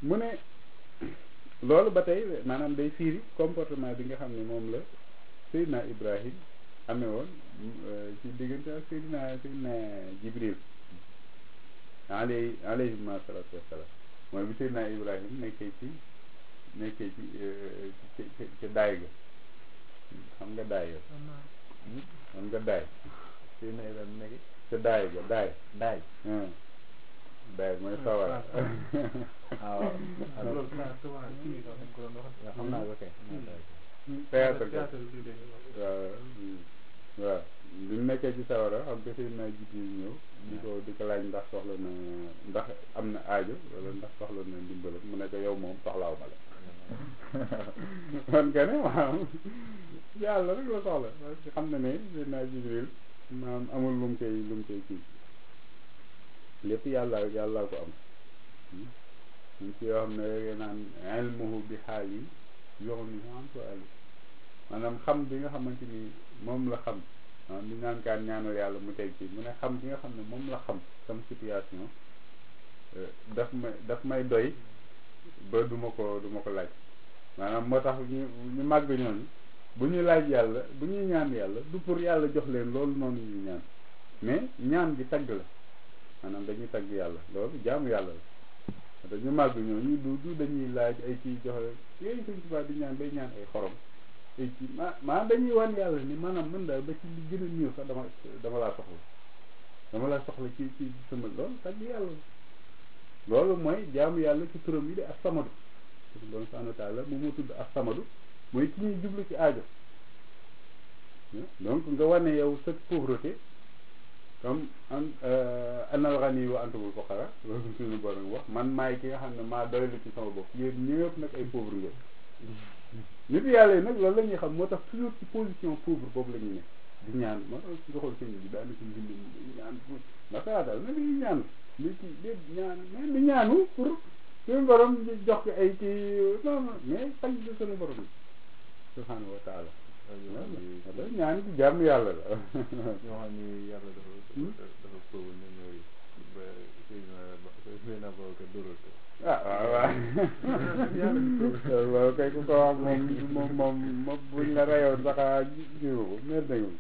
S1: mu ne loolu ba tey maanaam day fiiri comportement bi nga xam ne moom la Seydina Ibrahim amee woon ci diggante ak Seydina Seydina Jibril alay alayhi salaatu wassalaam mooy bi Seydina Ibrahim nekkee ci nekkee ci ci ci daay ga xam nga daay ga xam nga daay Seydina Ibrahim nekk ca daay ga daay
S2: daay
S1: daay mooy sawara
S2: waaw loolu souvent kii bi dañ ko doon wax
S3: xam naa ko kay
S1: théâtre ga
S2: théâtre bi dégg
S1: waaw waaw bi mu nekkee ci sawara xam nga Seydina Jibril ñëw di ko di ko laaj ndax soxla na ndax am na aajo wala ndax soxla na ndimbalam mu ne ko yow moom soxlaaw ma la man ka ne waaw yàlla rek la soxla parce que xam na ne Seydina Jibril maanaam amul lu mu koy lu mu koy kii lépp yàlla yàlla ko am ñu ci yoo xam ne rek naan ilmuhu bi xaal yi yoxon yi am ko ali maanaam xam bi nga xamante ni moom la xam ah li naan kaan ñaanal yàlla mu teg ci mu ne xam bi nga xam ne moom la xam sama situation daf may daf may doy ba du ma ko du ma ko laaj maanaam moo tax ñu ñu màgg ñooñu bu ñu laaj yàlla bu ñuy ñaan yàlla du pour yàlla jox leen loolu noonu ñuy ñaan mais ñaan gi tagg la maanaam dañuy tagg yàlla loolu jaamu yàlla la te ñu màgg ñooñu du du dañuy laaj ay ci joxe yooyu suñ tubaab di ñaan bay ñaan ay xorom ay ci ma maa dañuy wan yàlla ni maanaam mën daal ba ci li gën a néew sax dama dama laa soxla dama laa soxla ci ci sama loolu tagg yàlla loolu mooy jaamu yàlla ci turam yi de ak samadu bon subhanahu wa taala moom moo tudd ak samadu mooy ki ñuy jublu ci aajo donc nga wane yow sa pauvreté comme an anal ghani wa antumul fuqara loolu suñu borom wax man maay ki nga xam ne maa doylu ci sama bopp yéen ñëpp nag ay pauvre ngeen nit yàlla yi nag loolu la ñuy xam moo tax toujours ci position pauvre boobu la ñuy ne di ñaan moo tax nga xool sëñ bi daanaka mbind mi ñaan naka daal na di ñaan nit ki déet ñaan mais di ñaanu pour suñu borom jox ko ay kii non non mais tagg suñu borom bi subhanahu wa taala ñaan ci jàmm yàlla la
S3: ñoo xam ni yàlla dafa dafa pauvre ñoom ñooy ba Seydina Babacar dóoral ko
S1: ah waaw waaw waaw kay ku ko wax moom moom moom moom buñ la reyoon sax a jiwu ko mer nañu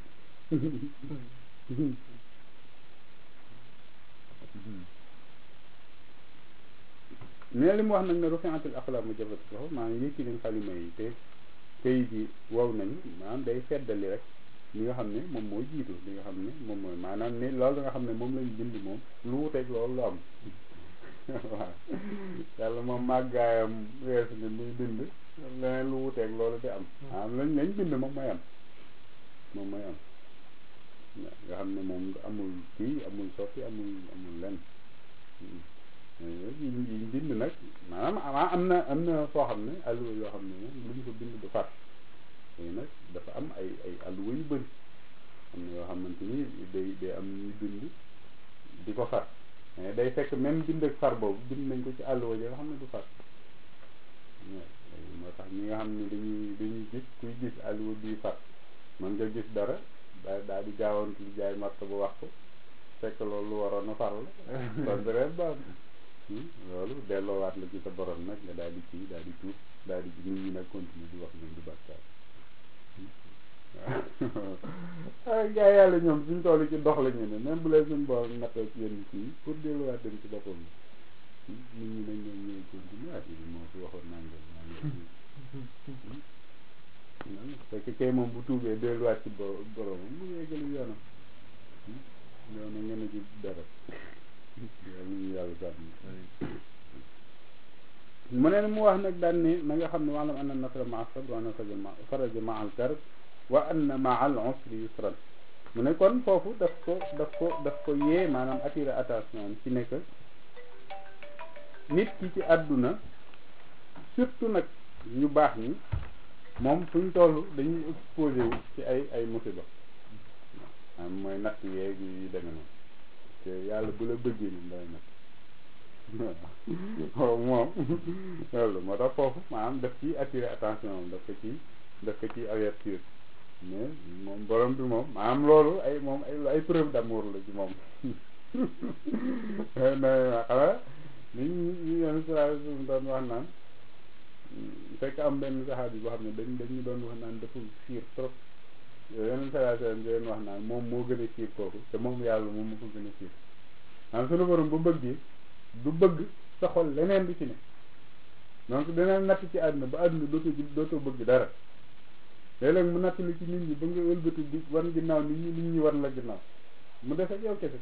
S1: mais li mu wax nag ne rufi'atil aqlaam jabat loxo maanaam yëkki nañ xalima yi te këyit yi wow nañu maanaam day feddali rek li nga xam ne moom moo jiitu li nga xam ne moom mooy maanaam ne loolu nga xam ne moom lañu bind moom lu wuteeg loolu lu am waaw yàlla moom màggaayam weesu ni muy bind leneen lu wuteeg loolu di am maanaam lañ lañ bind moom mooy am moom mooy am nga xam ne moom amul kii amul soppi amul amul lenn yi yi bind nag maanaam am na am na foo xam ne alluwa yoo xam ne moom lu ñu ko bind du far léegi nag dafa am ay ay alluwa yu bëri am na yoo xamante ni day day am ñu bind di ko far mais day fekk même bind ak far boobu bind nañ ko ci àlluwa ji nga xam ne du far moo tax ñi nga xam ne dañuy dañuy gis kuy gis àlluwa bii far mën nga gis dara daa daal di gaawantu li jaay marto ba wax ko fekk loolu lu waroon a far la kon rek baax loolu delloowaat la ci sa borom nag nga daal di kii daal di tuub daal di nit ñi nag continuer di wax ñoom du bàkkaar waaw gaa yàlla ñoom suñ toll ci dox la ñu ne même bu leen suñ borom nattoo ci yenn kii pour delluwaat dem ci boppam nit ñi nag ñoom ñooy continuer ah bi moo fi waxoon nangam nangam fekk kay moom bu tuubee delluwaat ci bo boromam mu yeggali yoonam yow na ngeen a ci dara yàlla ñu yàlla sàmm mu ne mu wax nag daan ne na nga xam ne wa'lam anna nasra ma'a sabr wa anna faraja ma'a al-karb wa anna ma'a al-usri yusran mu ne kon foofu daf ko daf ko daf ko yee maanaam attirer attention ci nekk nit ki ci àdduna surtout nag ñu baax ñi moom fuñ toll dañuy exposé wu ci ay ay musiba am mooy natt yeeg yi demee noonu te yàlla bu la bëggee ni day natt waaw moom loolu moo tax foofu maanaam daf ci attirer attention moom daf ko ci daf ko ci avertir mais moom borom bi moom maanaam loolu ay moom ay ay preuve d'amour la ci moom na xanaa li ñu ñu yenn saa doon wax naan fekk am benn saxaab yi boo xam ne dañ dañu doon wax naan dafa fiir trop yeneen saa di leen wax naan moom moo gën a fiir kooku te moom yàlla moom moo ko gën a fiir maanaam sunu borom bu bëggee du bëgg sa xol leneen du ci ne donc dina natt ci àdduna ba àdduna dootoo dootoo bëgg dara léeg-léeg mu natt li ci nit ñi ba nga ëlbatu di wan ginnaaw nit ñi nit ñi wan la ginnaaw mu def ak yow kese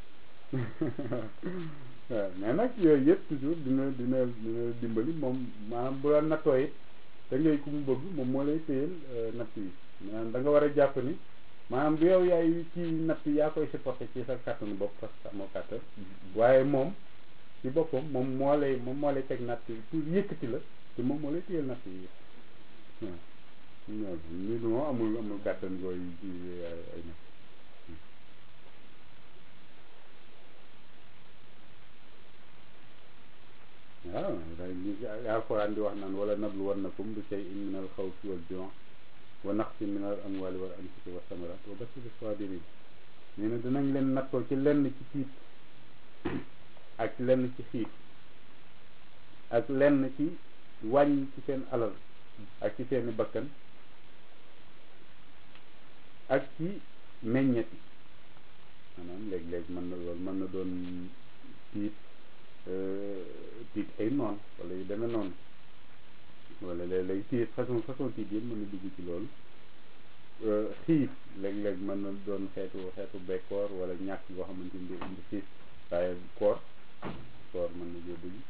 S1: waaw mais nag yooyu yëpp toujours dina dina dina dimbali moom maanaam bu la nattoo it da ngay ku mu bëgg moom moo lay téyel natt yi maanaam da nga war a jàpp ni maanaam du yow yaay ci natt yaa koy supporté ci sa kàttanu bopp parce que amoo kàttan waaye moom ci boppam moom moo lay moom moo lay teg natt yi pour yëkkati la te moom moo lay téyel natt yi waaw ñoo ñu du moom amul amul kàttan gooy ci ay natt waaw day li alquran di wax naan wala nablu wannakum bi shay'in min al xawfi wal ju' wa naqsin min al amwali wal anfusi wa samarat wa bashiri sabirin nee na dinañ leen nattoo ci lenn ci tiit ak lenn ci xiif ak lenn ci wàññ ci seen alal ak ci seeni bakkan ak ci meññeti maanaam léeg-léeg mën na loolu mën na doon tiit tiit ay noon wala yu demee noonu wala léeg-léeg tiit façon façon tiit yëpp mën na dugg ci loolu xiif léeg-léeg mën na doon xeetu xeetu bekkoor wala ñàkk boo xamante ni day indi xiif waaye koor koor mën na cee dugg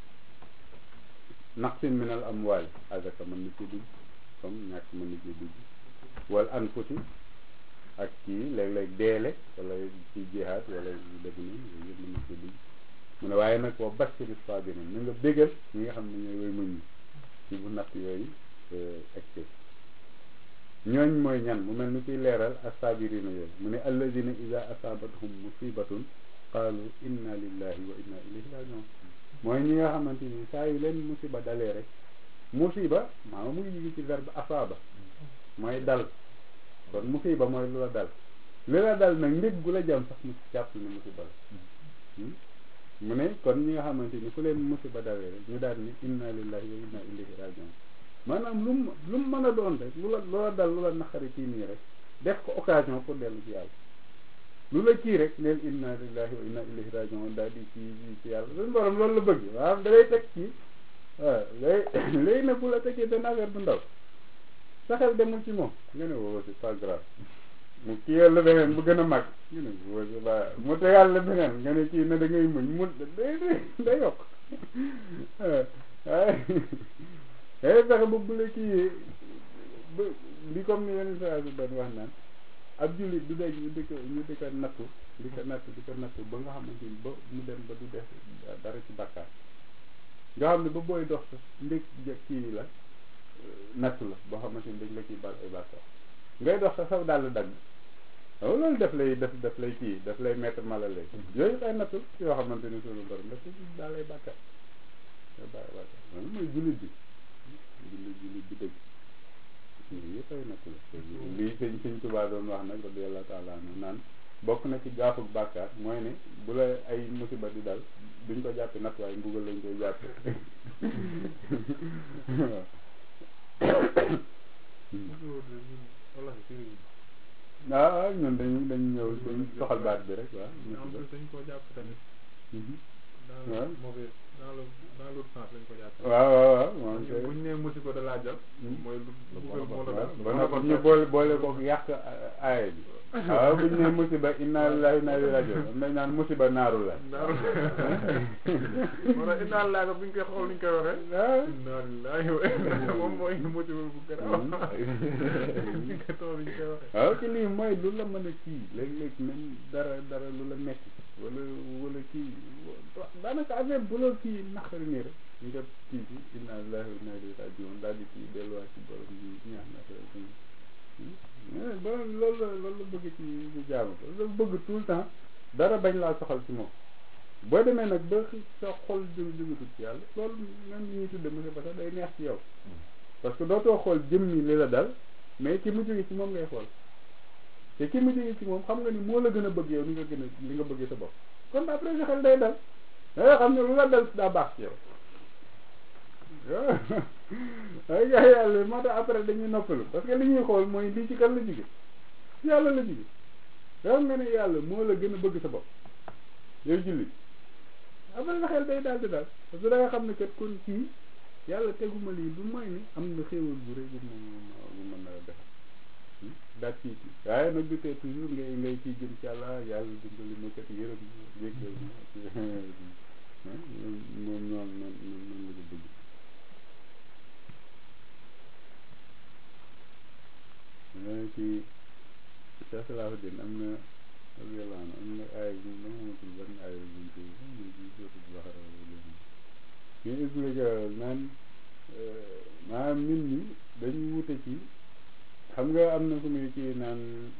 S1: naqsin minal amwaal azaka mën na cee dugg comme ñàkk mën na cee dugg wala anfusi ak kii léeg-léeg deele wala ci jihaad wala yu def nii yooyu yëpp mën na cee dugg mu ne waaye nag wa bashiri sabirin na nga bégal ñi nga xam ne ñooy woy muñ ñi ci bu natt yooyu egsi ñooñ mooy ñan mu mel ni kuy leeral asabirina yooyu mu ne alladina ida asabathum musibatun qaalu inna lillahi wa inna ilayhi rajiun mooy ñi nga xamante ni saa yu leen musiba dalee rek musiba maanaam mu ngi jóge ci verbe asaaba mooy dal kon musiba mooy lu la dal li la dal nag ndég gu la jam sax mu jàpp ne musiba la mu ne kon ñi nga xamante ni fu leen musiba dawee rek ñu daal ni inna lillahi wa inna ilayhi rajiun maanaam lu mu lu mu mën a doon rek lu la lu la dal lu la naqari ci nii rek def ko occasion pour dellu ci yàlla lu la kii rek neel inna lillahi wa inna ilayhi rajiun daal di ci ci yàlla suñu borom loolu la bëgg maanaam da lay teg ci waaw léegi léegi nag bu la tegee benn affaire bu ndaw sa xel demul ci moom nga ne woo c'est pas grave mu kiyal la beneen bu gën a mag nga ne woo c'est pas mu tegal la beneen nga ne kii na da ngay muñ mu day day yokk waaye day fexe ba bu la kii ba li comme ni yeneen saa si doon wax naan ab jullit du dee ñu di ko ñu di ko nattu di ko nattu di ko nattu ba nga xamante ni ba mu dem ba du def dara ci bàkkaar nga xam ne ba booy dox sax ndég kii la nattu la boo xamante ni dañ la ciy bal ay bàkkaar ngay dox sax saw dàll dagg waaw loolu daf lay def daf lay kii daf lay mettre mal à l'aise yooyu ay nattu yoo xamante ni suñu borom daf ci daal ay bàkkaar ay bàkkaar loolu mooy jullit bi jullit jullit bi dëgg lii yëpp ay nattu la lii sëñ sëñ Tuubaa doon wax nag radiyallahu taala anhu naan bokk na ci gaafuk bàkkaar mooy ne bu la ay musiba di dal duñ ko jàppe natt waaye mbugal lañ koy jàppe waaw waaw ñun dañu dañu ñëw dañ soxal baat bi rek waaw musiba
S2: dañ ko jàpp tamit dans
S1: waaw
S2: le mauvais dans le dans l'autre sens lañ ko jàpp
S1: waaw waaw waaw moom
S2: bu ñu nee musiba da laa jàpp mooy lu mbugal moo la dal
S1: ba noppi ñu boole boole ko yàq aaya bi waaw bu ñu nee musiba inna lillahi wa inna ilayhi rajiun dañ naan musiba naaru la
S2: naaru moo tax inna lillahi ko bu ñu koy xool ni ñu koy waxee
S1: waaw
S2: inna lillahi wa inna moom mooy musiba bu garaaw ñu koy tool ni ñu koy waxee
S1: waaw ci lii mooy lu la mën a kii léeg-léeg même dara dara lu la metti wala wala kii daanaka affaire bu la kii naqari nii rek nga kii ci inna lillahi wa inna ilayhi rajiun daal di kii delluwaat ci borom bi ñaax na ba loolu la loolu la bëgg ci ci jaamu ko la bëgg tout le temps dara bañ laa soxal ci moom boo demee nag ba sa xol jóg jógatul ci yàlla loolu même li ñuy tudde musiba sax day neex ci yow parce que dootoo xool jëmmi li la dal mais ki mu jóge ci moom ngay xool te ki mu jóge ci moom xam nga ni moo la gën a bëgg yow li nga gën a li nga bëggee sa bopp kon après sa xel day dal da xam ne lu la dal daa baax ci yow ay gaa yàlla moo tax après dañuy noppalu parce que li ñuy xool mooy lii ci kan la jóge yàlla la jóge xam nga ne yàlla moo la gën a bëgg sa bopp yow julli après nga xel day daal di daal parce que da nga xam ne kat kon kii yàlla teguma lii du mooy ni am na xéewal bu rëy bu ma bu mën a defal daal ci waaye nag du tee toujours ngay ngay ciy jëm ci yàlla yàlla dimbali ma kat yërëm jéggal ma moom noonu noonu noonu la ko bëgg ci Cheikh Salahuddin am na radiyallahu am na ay bu ma xamatul ban ay buñ ci buñ ci sotul Baxara ñu expliqué naan maanaam nit ñi dañu wute ci xam nga am na fu muy ci naan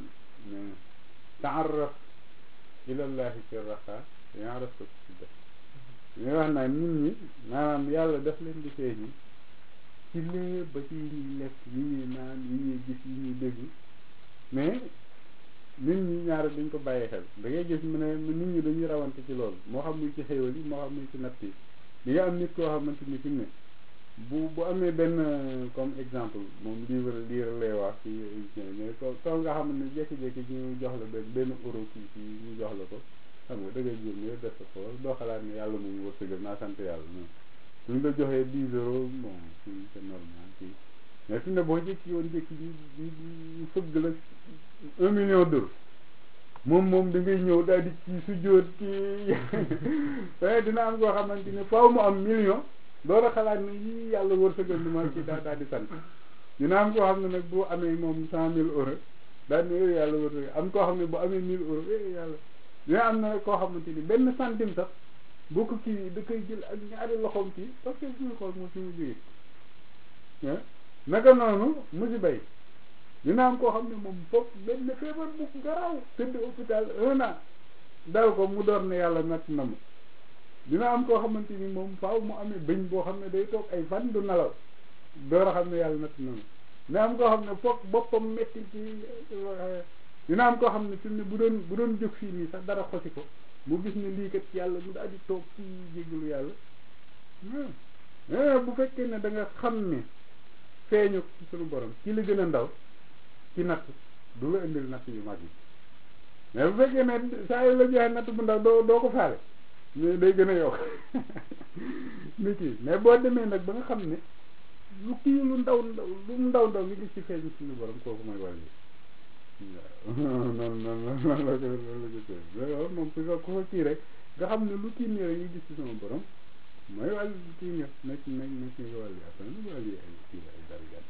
S1: taarraf ilallahi fi raxa yaaraf ko ci def ñu wax naa nit ñi maanaam yàlla daf leen di feeñi ci lépp ba ci yi ñuy lekk yi ñuy naan yi ñuy gis yi ñuy dégg mais nit ñi ñaari dañ ko bàyyi xel da ngay gis mu ne nit ñi dañuy rawante ci loolu moo xam muy ci xéewal yi moo xam muy ci natt yi di nga am nit koo xamante ni fi mu ne bu bu amee benn comme exemple moom livre lire lay wax ci mais ko kaw nga xam ne jékki-jékki ñu jox la benn benn euro kii fii ñu jox la ko xam nga da ngay jur nga def sa xool doo xalaat ne yàlla moom wërsëgal naa sant yàlla non suñ la joxee dix euros bon fii c'est normal fii mais fi ne boo jékki woon jékki bi di fëgg la un million d'euros moom moom da ngay ñëw daal di ci su jóot kii waaye dina am koo xamante ne faaw mu am million door a xalaat ne yii yàlla wërsëgal ni ma ci daal daal di sant dina am koo xam ne nag bu amee moom cent mille euros daal ne yooyu yàlla wërsëgal am koo xam ne bu amee mille euros yooyu yàlla dina am na koo xamante ni benn centime sax boo ko kii da koy jël ak ñaari loxoom kii parce que suñu xool moom suñu jógee naka noonu musiba yi dina am koo xam ne moom foog benn feebar bu garaaw tëdd hôpital un an dal ko mu door ne yàlla natt na ma dina am koo xamante ni moom faaw mu amee bëñ boo xam ne day toog ay fan du nelaw door a xam ne yàlla natt na ma dina am koo xam ne foog boppam metti ci dina am koo xam ne fi mu ne bu doon bu doon jóg fii nii sax dara xosi ko mu gis ne lii kat yàlla mu daal di toog ci jégalu yàlla bu fekkee ne da nga xam ne feeñu suñu borom ci li gën a ndaw ci natt du la indil natt yu mag yi mais bu fekkee ne saa yu la joxe natt bu ndaw doo doo ko faale mais day gën a yokk nit ki mais boo demee nag ba nga xam ne lu kii lu ndaw ndaw lu ndaw ndaw nga gis ci feeñu suñu borom kooku mooy wàll yi waaw noonu noonu noonu la ko noonu la ko tey moom ku ko ku ko kii rek nga xam ne lu kii nii rek nga gis ci sama borom mooy wàll kii nga nekk nekk nekk nga wàll yi après nag wàll yi ay kii ay darajaat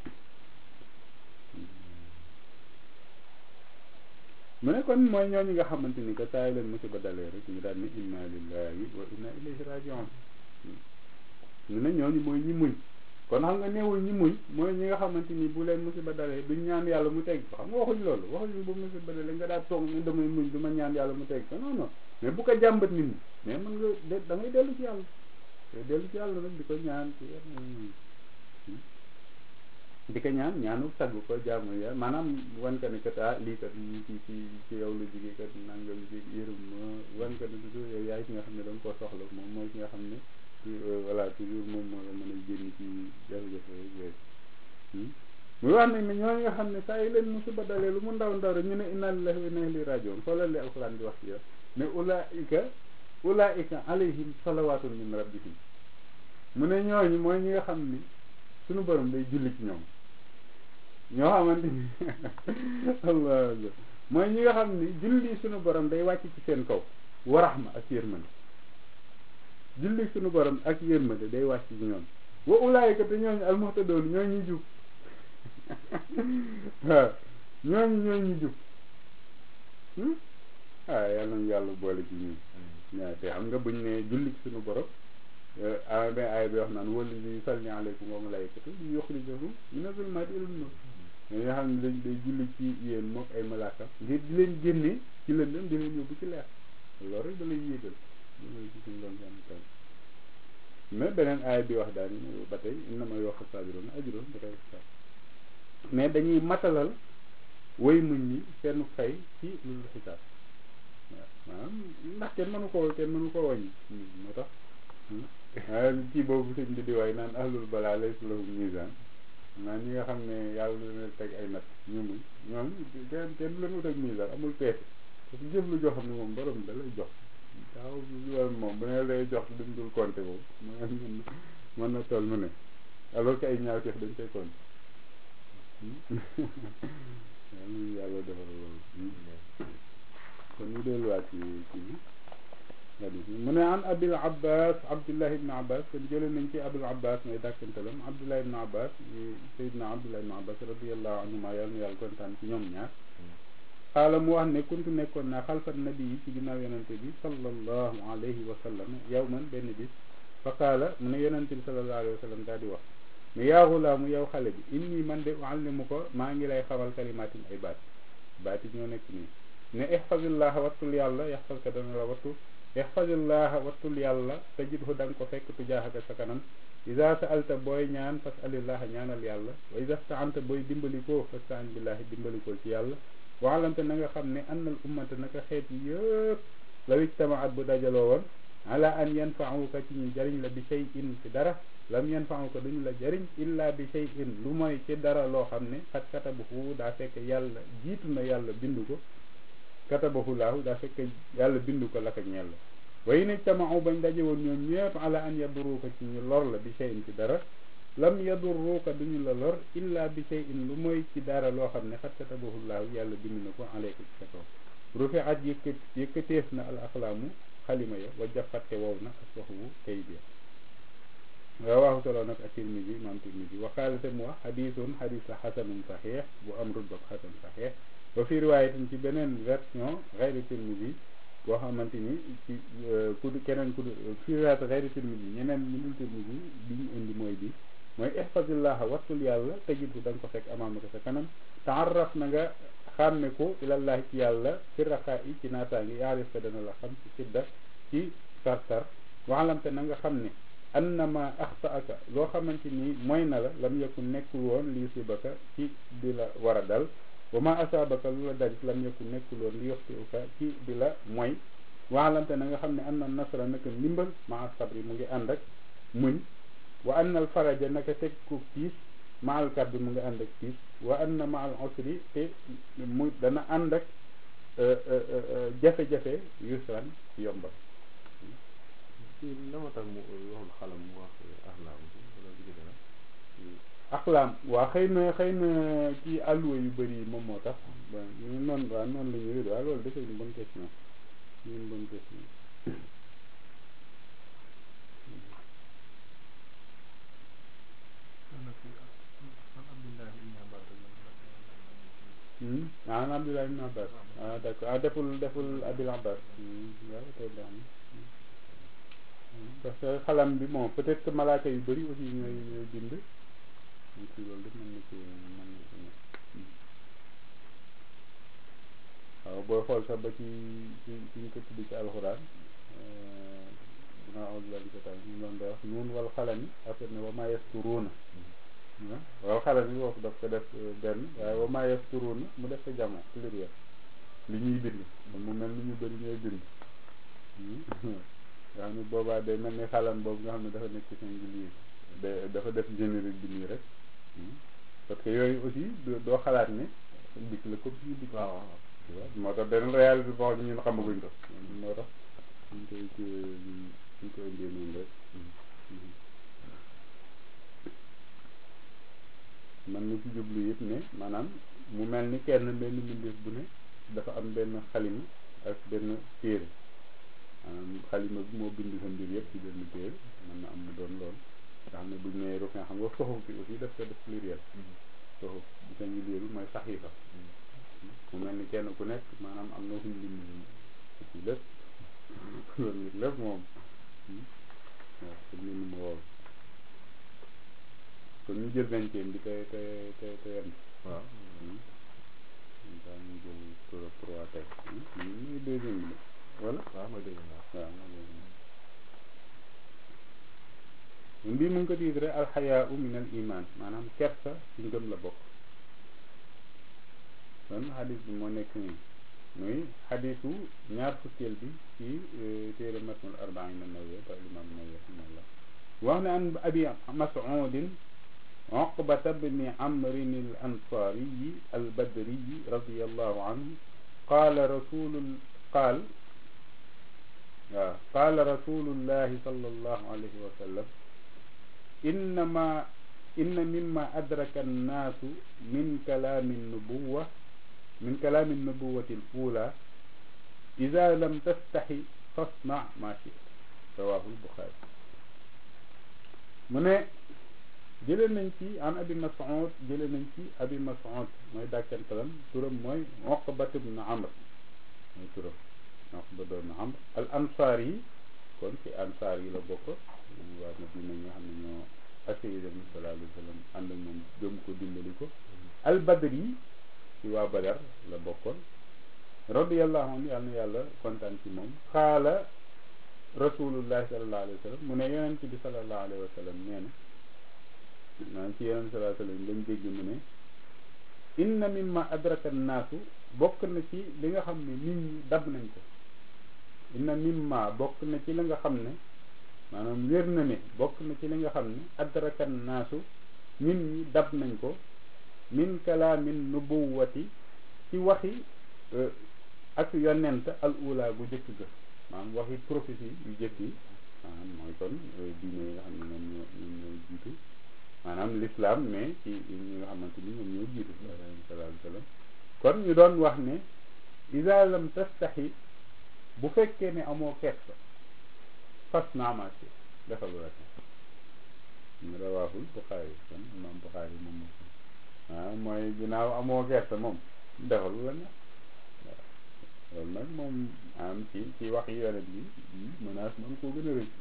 S1: mu ne kon mooy ñooñu nga xamante ni que saa yi leen musiba dalee rek ñu daal ne inna lillahi wa inna ilayhi rajiun ñu ne ñooñu mooy ñi muñ kon xam nga neewul ñi muñ mooy ñi nga xamante ni bu leen musiba dalee duñ ñaan yàlla mu teg ko xam nga waxuñ loolu waxuñ bu musiba dalee nga daal toog ne damay muñ du ma ñaan yàlla mu teg ko non non mais bu ko jàmbat nit ñi mais mën nga de da ngay dellu ci yàlla te dellu ci yàlla nag di ko ñaan ci di ko ñaan ñaanu sagg ko jaamu ya maanaam wan ka ne kat ah lii kat ci ci ci yow la jógee kat nangam ji yërëm ma wan ka ne toujours yow yaay ki nga xam ne da nga koo soxla moom mooy ki nga xam ne voilà toujours moom moo la mën a génn ci jafe-jafe yooyu muy wax nañ ne ñooñu nga xam ne saa yi leen musiba dalee lu mu ndaw ndaw rek ñu ne inna lillahi wa inna ilayhi rajiun xoolal li alquran di wax ci yow ne ulaika ulaika alayhim salawatun min rabbihim mu ne ñooñu mooy ñi nga xam ni suñu borom day julli ci ñoom ñoo xamante ni allah mooy ñi nga xam ni julli suñu borom day wàcc ci seen kaw wa rahma ak yërmande julli suñu borom ak yërmande day wàcc ci ñoom wa ulaayika te ñooñu almuhtadoon ñoo ñu jub waaw ñooñu ñoo ñu jub ah yàlla na yàlla boole ci ñun ñaa te xam nga buñ ne julli suñu borom a ba aaya bi wax naan wala li salli aleykum wa malaykatu li yuxrijakum mina zulmaati ilal nuur ñoo nga xam ne dañ day julli ci yéen mook ay malaaka ngir di leen génne ci lëndëm di leen yóbbu ci leer loolu rek da lay yéegal ci suñu doon san mais beneen aaya bi wax daal ba tey innama yuwaffa saabiruna ajrahum bi ghayri hisaab mais dañuy matalal way muñ ñi seen fay ci lu xisaab maanaam ndax kenn mënu koo kenn mënu koo wàññi moo tax waaye kii boobu sëñ bi di waay naan ahlul balaa lay lahum misaan naa ñi nga xam ne yàlla du leen teg ay natt ñu muñ ñoom kenn kenn du leen wut ak misaan amul peese parce que jëf lu joo xam ne moom borom da lay jox daaw loolu moom bu ne lay jox duñ dul compter moom mën mën na toll mu ne alors que ay ñaawteef dañ koy compter yàlla defal loolu kon ñu delluwaat ci ci bi hadis bi mu ne an abil abbas abdullah ibn abbas kon jële nañ ci abul abbas mooy dàkkantalam abdullah ibn abbas sayidna abdullah ibn abbas radiallahu anhuma yàlla na yàlla kontaan ci ñoom ñaar xaala mu wax ne kuntu nekkoon naa xalfat nabi yi ci ginnaaw yonente bi sallallahu alayhi wa sallam yow man benn bis fa qaala mu ne yonente bi sallallahu alayhi wa sallam daal di wax ne yaa xulaamu yow xale bi inni man de uallimu ko maa ngi lay xamal kalimaatin ay baat baat yi ñoo nekk nii ne ihfazillaha wattul yàlla yaxfazka dana la wattu ihfazillaha wattul yàlla tajidhu da nga ko fekk tujaahaka sa kanam iza sa'alta booy ñaan fas'alillaha ñaanal yàlla wa iza sta'anta booy dimbalikoo fasta'in billahi dimbalikoo ci yàlla waalamte na nga xam ne annal ummata naka xeet yi yëpp law ijtamaat bu dajaloo woon ala an yanfa'uka ci ñu jariñ la bi shay'in ci dara lam yanfa'uka duñu la jariñ illa bi shay'in lu mooy ci dara loo xam ne xat katabahu daa fekk yàlla jiitu na yàlla bindu ko katabahu laahu daa fekk yàlla bindu ko laka ñeel la way ne tamau bañ daje woon ñoom ñëpp ala an yaduruka ci ñu lor la bi shay'in ci dara lam yaduruka duñu la lor illa bi shay'in lu mooy ci dara loo xam ne xat katabahu laahu yàlla bindu na ko aleyka ci sa kaw rufi'at yëkkat yëkkateef na al axlaamu xalima ya wa jafatte wow na aswaxu kayit ya rawaahu solo nag ak tirmisi imam tirmisi wa qaala te mu wax xadisun xadis la xasanun saxiix bu am rutbab xasan saxiix wa fi riwaayatin ci beneen version xayri tirmisi boo xamante ni ci ku keneen ku fi riwaayat xayri tirmisi ñeneen ñu dul tirmisi bi ñu indi mooy bi mooy ihfazillaha wattul yàlla tajidhu da nga ko fekk amaamaka sa kanam taarraf na nga xàmme ko ilallahi ci yàlla fi raxaa yi ci naataangi yaarif ko dana la xam ci sidda ci tartar waxalamte na nga xam ne annama axtaaka loo xamante ni mooy na la lam yakun nekkul woon li yusibaka ci di la war a dal wa ma asaabaka lu la dalit lam yakun nekkul woon li yoxtiuka ci di la mooy waxalamte na nga xam ne anna nasra naka ndimbal maa sabri mu ngi ànd ak muñ wa anna al faraja naka teg ko tiis maal kaddu mu ngi ànd ak tiis wa anna maal usri te mu dana ànd ak jafe-jafe yusran yombal
S3: kii la ma tax mu waxul xalam mu wax axlaam wala bi ci dana
S1: axlaam waa xëy na xëy na ci àlluwa yu bëri yi moom moo tax bon ñu noonu waaw noonu la ñuy waaw loolu dafay une bonne question une bonne question ah Abdullah ibn Abbas ah d'accord ah deful deful Abil Abbas waaw tey baax na parce que xalam bi bon peut-être que malaaka yu bëri aussi ñooy ñooy bind donc loolu def mën na ci mën na ci nekk waaw booy xool sax ba ci ci ci ñu ko tudd ci alxuraan dinaa awal lan setaan ñu doon day wax nuun wal xalami affaire ne wa maa yasturuuna waaw xale bi foofu daf ko def benn waaye wa maa yasturuuna mu def ko jamo pluriel li ñuy bind mu mel ni ñu bëri ñooy bind nga xam ne boobaa day mel ni xalam boobu nga xam ne dafa nekk ci singulier da dafa def générique bi nii rek parce que yooyu aussi doo xalaat ne dikk la comme suñu dikk waaw moo tax benn réalité boo xam ne ñun xamaguñ ko moo tax ñu koy ñu koy indee noonu rek man na ci jublu yëpp ne maanaam mu mel ni kenn benn mbindeef bu ne dafa am benn xalima ak benn téere maanaam xalima bi moo bind sa mbir yëpp ci benn téere mën na am mu doon lool nga xam ne buñ nee rufin xam nga soxuf bi aussi daf ko def pluriel soxuf bu singulier bi mooy saxiifa mu mel ni kenn ku nekk maanaam am na fuñ bind ci lépp loolu nit lépp moom waaw te mbind ma wow kon ñu jël vingtième bi te te te te yem
S3: waaw
S1: daa ñu jël trois trois tey muy deuxième bi wala
S3: waaw mooy deuxième waaw
S1: waaw mooy deuxième bii mu ngi ko tiitre alxayaa u min al iman maanaam kersa ci ngëm la bokk kon xadis bi moo nekk nii muy xadisu ñaar fukkeel bi ci téere matnul arbaina nawawi ba imam nawawi rahimahullah wax ne an abi mas'udin عقبة بن عمرو الأنصاري البدري رضي الله عنه قال رسول قال قال رسول الله صلى الله عليه وسلم إنما إن مما أدرك الناس من كلام النبوة من كلام النبوة الأولى إذا لم تستحي فاصنع ما شئت رواه البخاري من jële nañ ci an abi mas'ud jële nañ ci abi mas'ud mooy dàkkantalam turam mooy Uqbat ibn Amr mooy turam Uqbat ibn Amr al ansaar yi kon ci ansaar yi la bokk waa Madina ñi nga xam ne ñoo accueilli Nabi sallallahu alayhi wa sallam ànd ak moom gëm ko dimbali ko al badr yi ci waa Badar la bokkoon radiyallahu anhu yàlla na yàlla kontaan ci moom xaala rasulullahi sallallahu alayhi wa sallam mu ne yonent bi sallallahu alayhi wa sallam nee na maanaam ci yeneen salaa sallam lañ dégg mu ne inna mimma adraka naasu bokk na ci li nga xam ne nit ñi dab nañ ko inna mimma bokk na ci li nga xam ne maanaam wér na ne bokk na ci li nga xam ne adraka naasu nit ñi dab nañ ko min kalaamin nubuwati ci waxi ak yonent al ula gu jëkk ga maanaam waxi prophétie yu jëkk yi maanaam mooy kon diine yi nga xam ne ñoom ñoo ñoom ñoo jiitu maanaam l'islam mais ci ñi nga xamante ni ñoom ñoo jiitu sallallahu alayhi wa sallam kon ñu doon wax ne iza lam tastahi bu fekkee ne amoo kersa fas naamaci defal la ñu rawaahul Buxaari kon imam Buxaari moom moom waaw mooy ginnaaw amoo kersa moom defal la ne waaw loolu nag moom am ci ci wax yi yonent bi menace man koo gën a rëy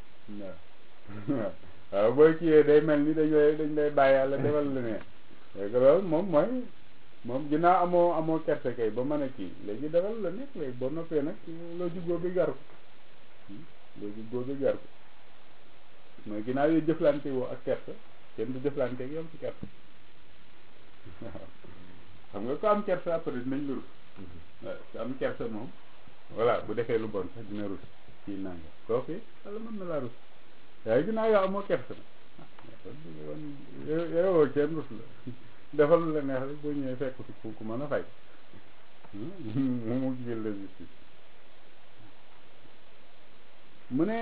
S1: waaw waaw booy kiiyee day mel ni dañ lay dañ lay bàyyi yàlla defal la ne léegi loolu moom mooy moom ginnaaw amoo amoo kerte kay ba mën a kii léegi defal la nekk léegi boo noppee nag loo juggoo bi gar ko loo juggoo bi gar ko mooy ginnaaw yooyu jëflante woo ak kerte kenn du jëflante ak yow ci kerte waaw xam nga ko am kerte après dinañ la rus waaw ku am kerte moom voilà bu defee lu bon sax dina rus ci nanga kooku wala mën na laa rus waaye ginnaaw yow amoo kersa na yow kenn rus la defal la neex rek boo ñëwee fekk fi ku mën a fay mu mu jël la justice mu ne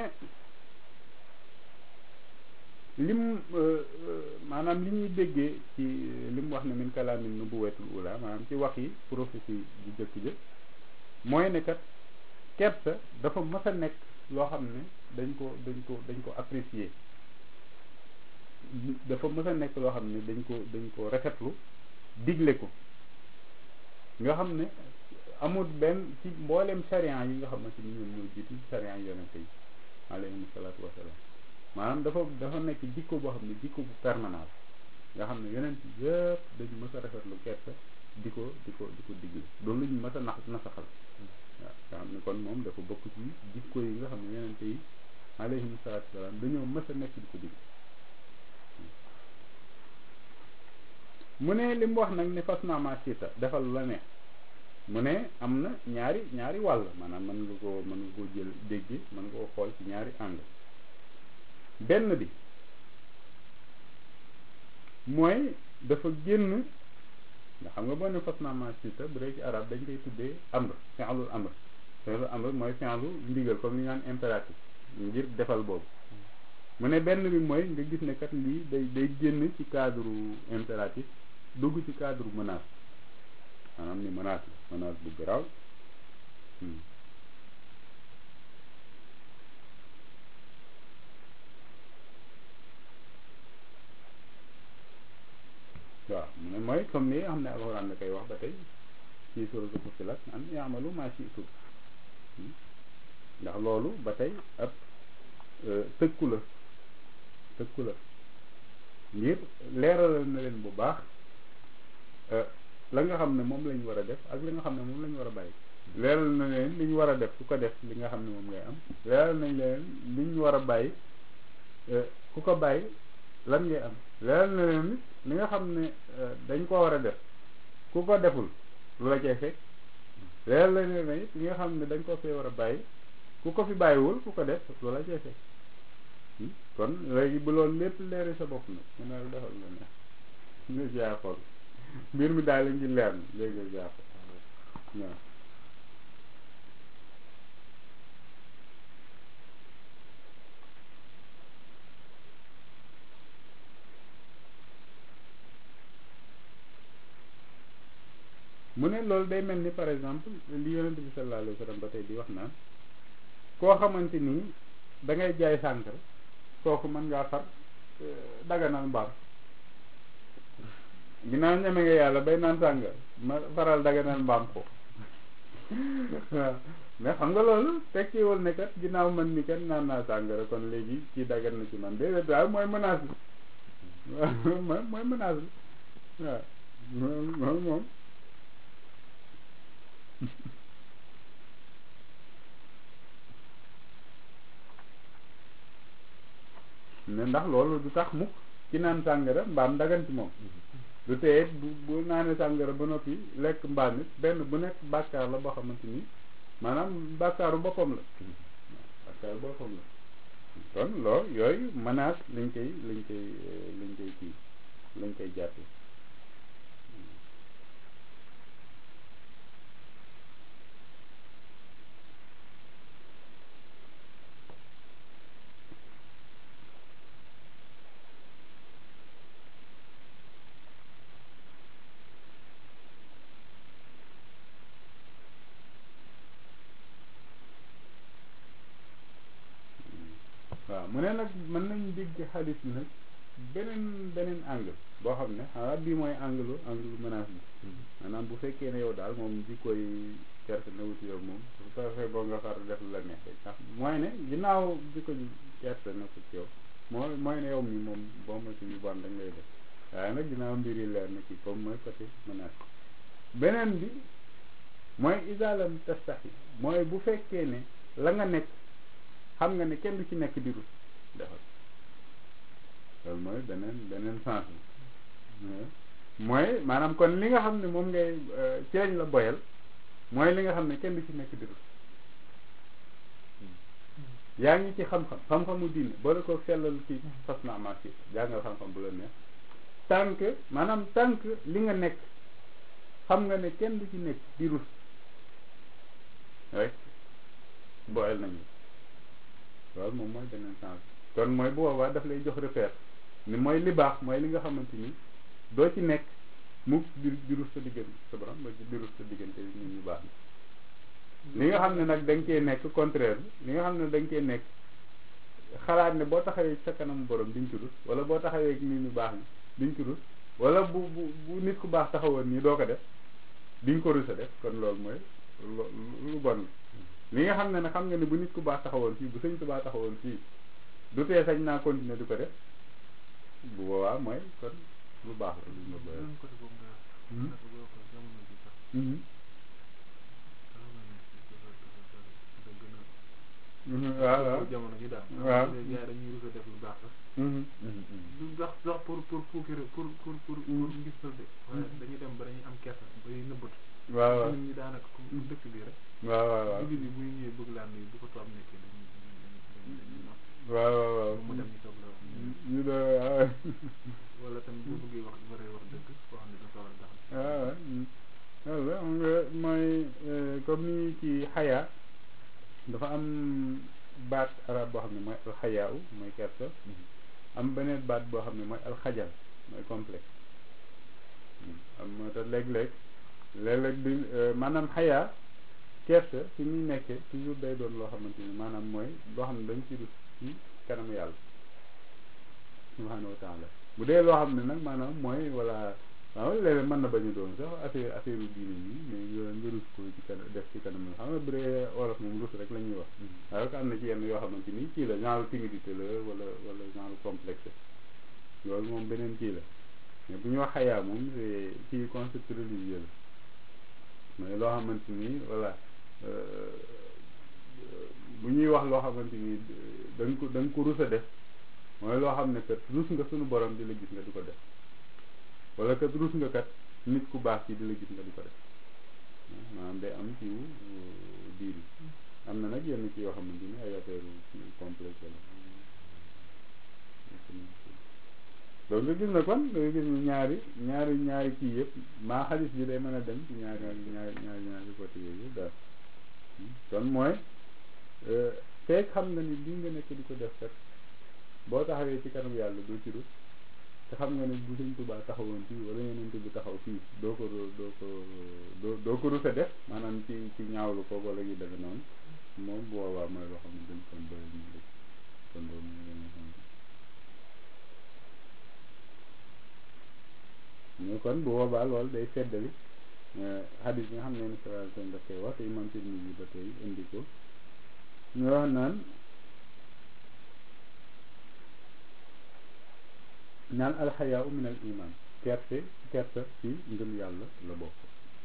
S1: lim maanaam li ñuy déggee ci li mu wax ne min kalaamin nubuwatul ula maanaam ci wax yi prophétie bu jëkk jëkk mooy ne kat kersa dafa mës a nekk loo xam ne dañ ko dañ ko dañ ko apprécier dafa mës a nekk loo xam ne dañ ko dañ ko rafetlu digle ko nga xam ne amul benn ci mboolem charian yi nga xamante ni ñoom ñoo jiitu charian yonente yi alayhimu salaatu wasalaam maanaam dafa dafa nekk jikko boo xam ne jikko bu permanent nga xam ne yonent yëpp dañu mës a rafetlu kersa di ko di ko di ko digle loolu lu ñu mës a nax nasaxal waaw nga xam ne kon moom dafa bokk ci jikko yi nga xam ne yonente yi alayhimu salaatu wasalaam dañoo mës a nekk di ko digle mu ne li mu wax nag ne fas naa ma siita defal la ne mu ne am na ñaari ñaari wàll maanaam mën nga koo mën nga koo jël dégg mën nga koo xool ci ñaari angle benn bi mooy dafa génn nga xam nga boo ne fas naa ma siita bu dee ci arab dañ koy tuddee amr fi'lul amr fi'lul amr mooy fi'lu ndigal comme ni ñu naan impératif ngir defal boobu mu ne benn bi mooy nga gis ne kat lii day day génn ci cadre impératif dugg ci cadre menace maanaam ni menace la menace bu garaaw waaw mu ne mooy comme ni nga xam ne alxuraan la koy wax ba tey ci suratul Fussilat an i'malu ma shi'tum ndax loolu ba tey ab tëkku la tëkku la ngir leeralal na leen bu baax la nga xam ne moom lañ war a def ak li nga xam ne moom lañ war a bàyyi leeral na leen li ñu war a def ku ko def li nga xam ne moom ngay am leeral nañ leen li ñu war a bàyyi ku ko bàyyi lan ngay am leeral na leen nit li nga xam ne dañ ko war a def ku ko deful lu la cay fekk leer la ne ne li nga xam ne dañ ko fee war a bàyyi ku ko fi bàyyiwul ku ko def loola jeexe kon léegi bu loolu lépp leeri sa bopp nag mu ne la defal la neex nga jaa xool mbir mi daal la ngi leer na léegi nga jaa xool waaw mu ne loolu day mel ni par exemple li yonent bi sallallahu alayhi wa sallam ba tey di wax naan koo xamante ni da ngay jaay sànkara kooku mën ngaa far daganal mbaam ginnaaw ñeme nga yàlla bay naan sàngara ma faral daganal mbaam ko waaw mais xam nga loolu tekkiwul ne kat ginnaaw man mi kat naan naa sàngara kon léegi kii dagan na ci man déedéet daal mooy menace bi waaw mooy mooy menace bi waaw moom moom ne ndax loolu du tax mukk ci naan sàngara mbaam dagan ci moom du teye bu bu naanee sàngara ba noppi lekk mbaam it benn bu nekk bàkkaar la boo xamante ni maanaam bàkkaaru boppam la bàkkaaru boppam la kon loolu yooyu menace lañ koy lañ koy lañ koy kii lañ koy jàppe waaw mu ne nag mën nañ dégg xaalis bi nag beneen beneen angle boo xam ne xanaa bii mooy angle angle menace bi maanaam bu fekkee ne yow daal moom jikkoy certe na wuti yow moom su fekkee boo nga far def la neex rek ndax mooy ne ginnaaw jikko certe na ko ci yow mooy mooy ne yow mi moom boo ma ci yu bon dañ lay def waaye nag ginnaaw mbir yi leer na ci comme mooy côté menace beneen bi mooy isalam tastaxi mooy bu fekkee ne la nga nekk xam nga ne kenn du ci nekk diru defal loolu mooy beneen beneen sens bi mooy maanaam kon li nga xam ne moom ngay ci lañ la boyal mooy li nga xam ne kenn du ci nekk diru yaa ngi ci xam-xam xam-xamu diine boole ko sellal ci fas na amaat ci jàngal xam-xam bu la neex tant que maanaam tant que li nga nekk xam nga ne kenn du ci nekk diru rek boyal nañu loolu moom mooy beneen sens kon mooy bu boobaa daf lay jox repère ni mooy li baax mooy li nga xamante ni doo ci nekk mu di di rus sa diggante sa borom ba di rus sa diggante nit ñu baax ni li nga xam ne nag da nga cee nekk contraire li nga xam ne da nga cee nekk xalaat ne boo taxawee sa kanam borom diñ ci rus wala boo taxawee nit ñu baax ni diñ ci rus wala bu bu bu nit ku baax taxawoon nii doo ko def diñ ko rus a def kon loolu mooy lu bon li nga xam ne nag xam nga ne bu nit ku baax taxawoon fii bu sëñ ku baax taxawoon fii du tee sañ naa continuer di ko def bu boobaa mooy kon lu baax la lu ma bëri.
S2: côté boobu nga wax boo ko jamono ji sax
S1: waaw waaw
S2: jamono ji daal
S1: waaw
S2: gars yi dañuy rus a def lu baax sax du sax sax pour pour puukere pour pour pour pour ngistal de waaye dañuy dem ba dañuy am kersa ba ñuy nëbbatu
S1: waaw waaw
S2: nit ñi daanaka comme dëkk bi rek
S1: waaw waaw waaw
S2: julli bi buy ñëwee bëgg laa nuyu bu ko toog nekkee dañuy dañuy dañuy nopp
S1: waaw waaw waaw
S2: mu dem ñu soog la wax
S1: ñu de waaw
S2: wala tamit boo bëggee wax waree wax dëgg koo xam ne dafa war a tax
S1: waaw waaw waaw xam nga mooy comme ni ci xayaa dafa am baat arab boo xam ne mooy alxayaaw mooy kersa am beneen baat boo xam ne mooy alxajal mooy complexe am moo tax léeg-léeg léeg-léeg di maanaam xayaa kersa fi muy nekkee toujours day doon loo xamante ni maanaam mooy loo xam ne dañ ci rus ci kanamu yàlla subhanahu wa taala bu dee loo xam ne nag maanaam mooy wala waaw léeg-léeg mën na bañu doon sax affaire affaire u diine yi mais nga nga rus ko ci kanam def ci kanam xam nga bu dee wolof moom rus rek la ñuy wax waaye ko am na ci yenn yoo xamante ni kii la genre timidité la wala wala genre complexe loolu moom beneen kii la mais bu ñu wax xayaa moom c'est ci concept religieux la mais loo xamante ni voilà bu ñuy wax loo xamante ni da nga ko da nga ko rus a def mooy loo xam ne kat rus nga suñu borom di la gis nga di ko def wala kat rus nga kat nit ku baax ci di la gis nga di ko def maanaam day am ci diin am na nag yenn ci yoo xamante ni ay affaire complexe la donc nga gis na kon da nga gis ne ñaari ñaari ñaari kii yëpp maa xaalis bi day mën a dem ci ñaari ñaari ñaari ñaari côté yooyu daal kon mooy feek xam nga ni lii nga nekk di ko def kat boo taxawee ci kanam yàlla doo ci rus te xam nga ne bu Sëñ Tuubaa taxawoon fii wala yeneen bi taxaw fii doo ko doo ko doo doo ko rus a def maanaam ci ci ñaawlu ko wala yu defe noonu moom bu boobaa mooy loo xam ne dañ kon doy ñu rek kon loolu mooy li nga xam mais kon bu boobaa loolu day feddali hadis bi nga xam ne ni sallallahu alayhi wasallam daf koy wax te imam Tirmidhi ba tey indi ko ñu wax naan naan alxayaa min al iman kerse kerse ci ngëm yàlla la bokk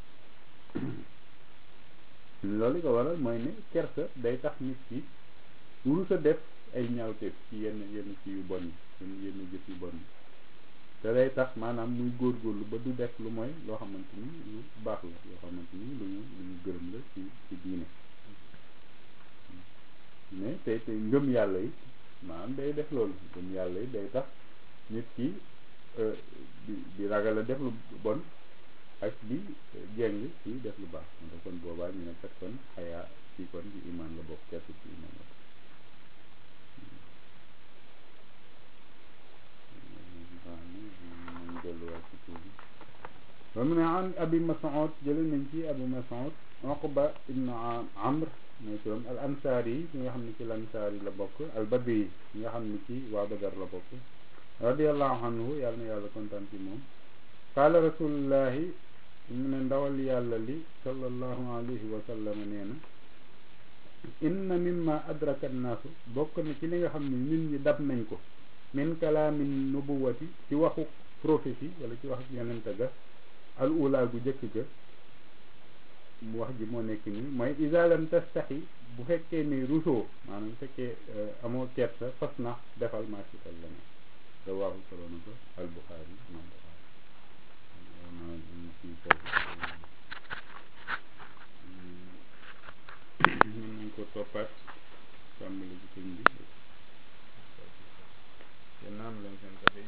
S1: loolu li ko waral mooy ne kerse day tax nit ki wurus a def ay ñaawteef ci yenn yenn ci yu bon yi yenn jëf yu bon yi te day tax maanaam muy góorgóorlu ba du def lu mooy loo xamante ni lu baax la loo xamante ni lu ñu lu ñu gërëm la ci ci diine mais tey tey ngëm yàlla yi maanaam day def loolu ngëm yàlla yi day tax nit ki di di ragal a def lu bon ak di jeng ci def lu baax moo tax kon boobaa ñu ne kat kon xayaa ci kon ci iman la bokk kertu ci iman la bokk wa mu ne an abi Mas'ud jële nañ ci abi Mas'ud Uqba ibn Amr mooy turam al ansaari yi ñi nga xam ne ci lansaar yi la bokk al badri yi ñi nga xam ne ci waa Badar la bokk radiallahu anhu yàlla na yàlla kontaan ci moom qaala rasulullahi mu ne ndawal yàlla li sallallahu alayhi wa sallam nee na inna mimma adraka annaasu bokk na ci li nga xam ne nit ñi dab nañ ko min kalaamin nubuwati ci waxu prophétie wala ci wax yonente ga al ula gu jëkk ga mu wax ji moo nekk nii mooy iza lam tastaxi bu fekkee ni rusoo maanaam bu fekkee amoo kersa fas na defal maasital la ne rawaahu solo na ko al buxaari imam buxaari mën nañ ko toppaat tàmbali ci sëñ bi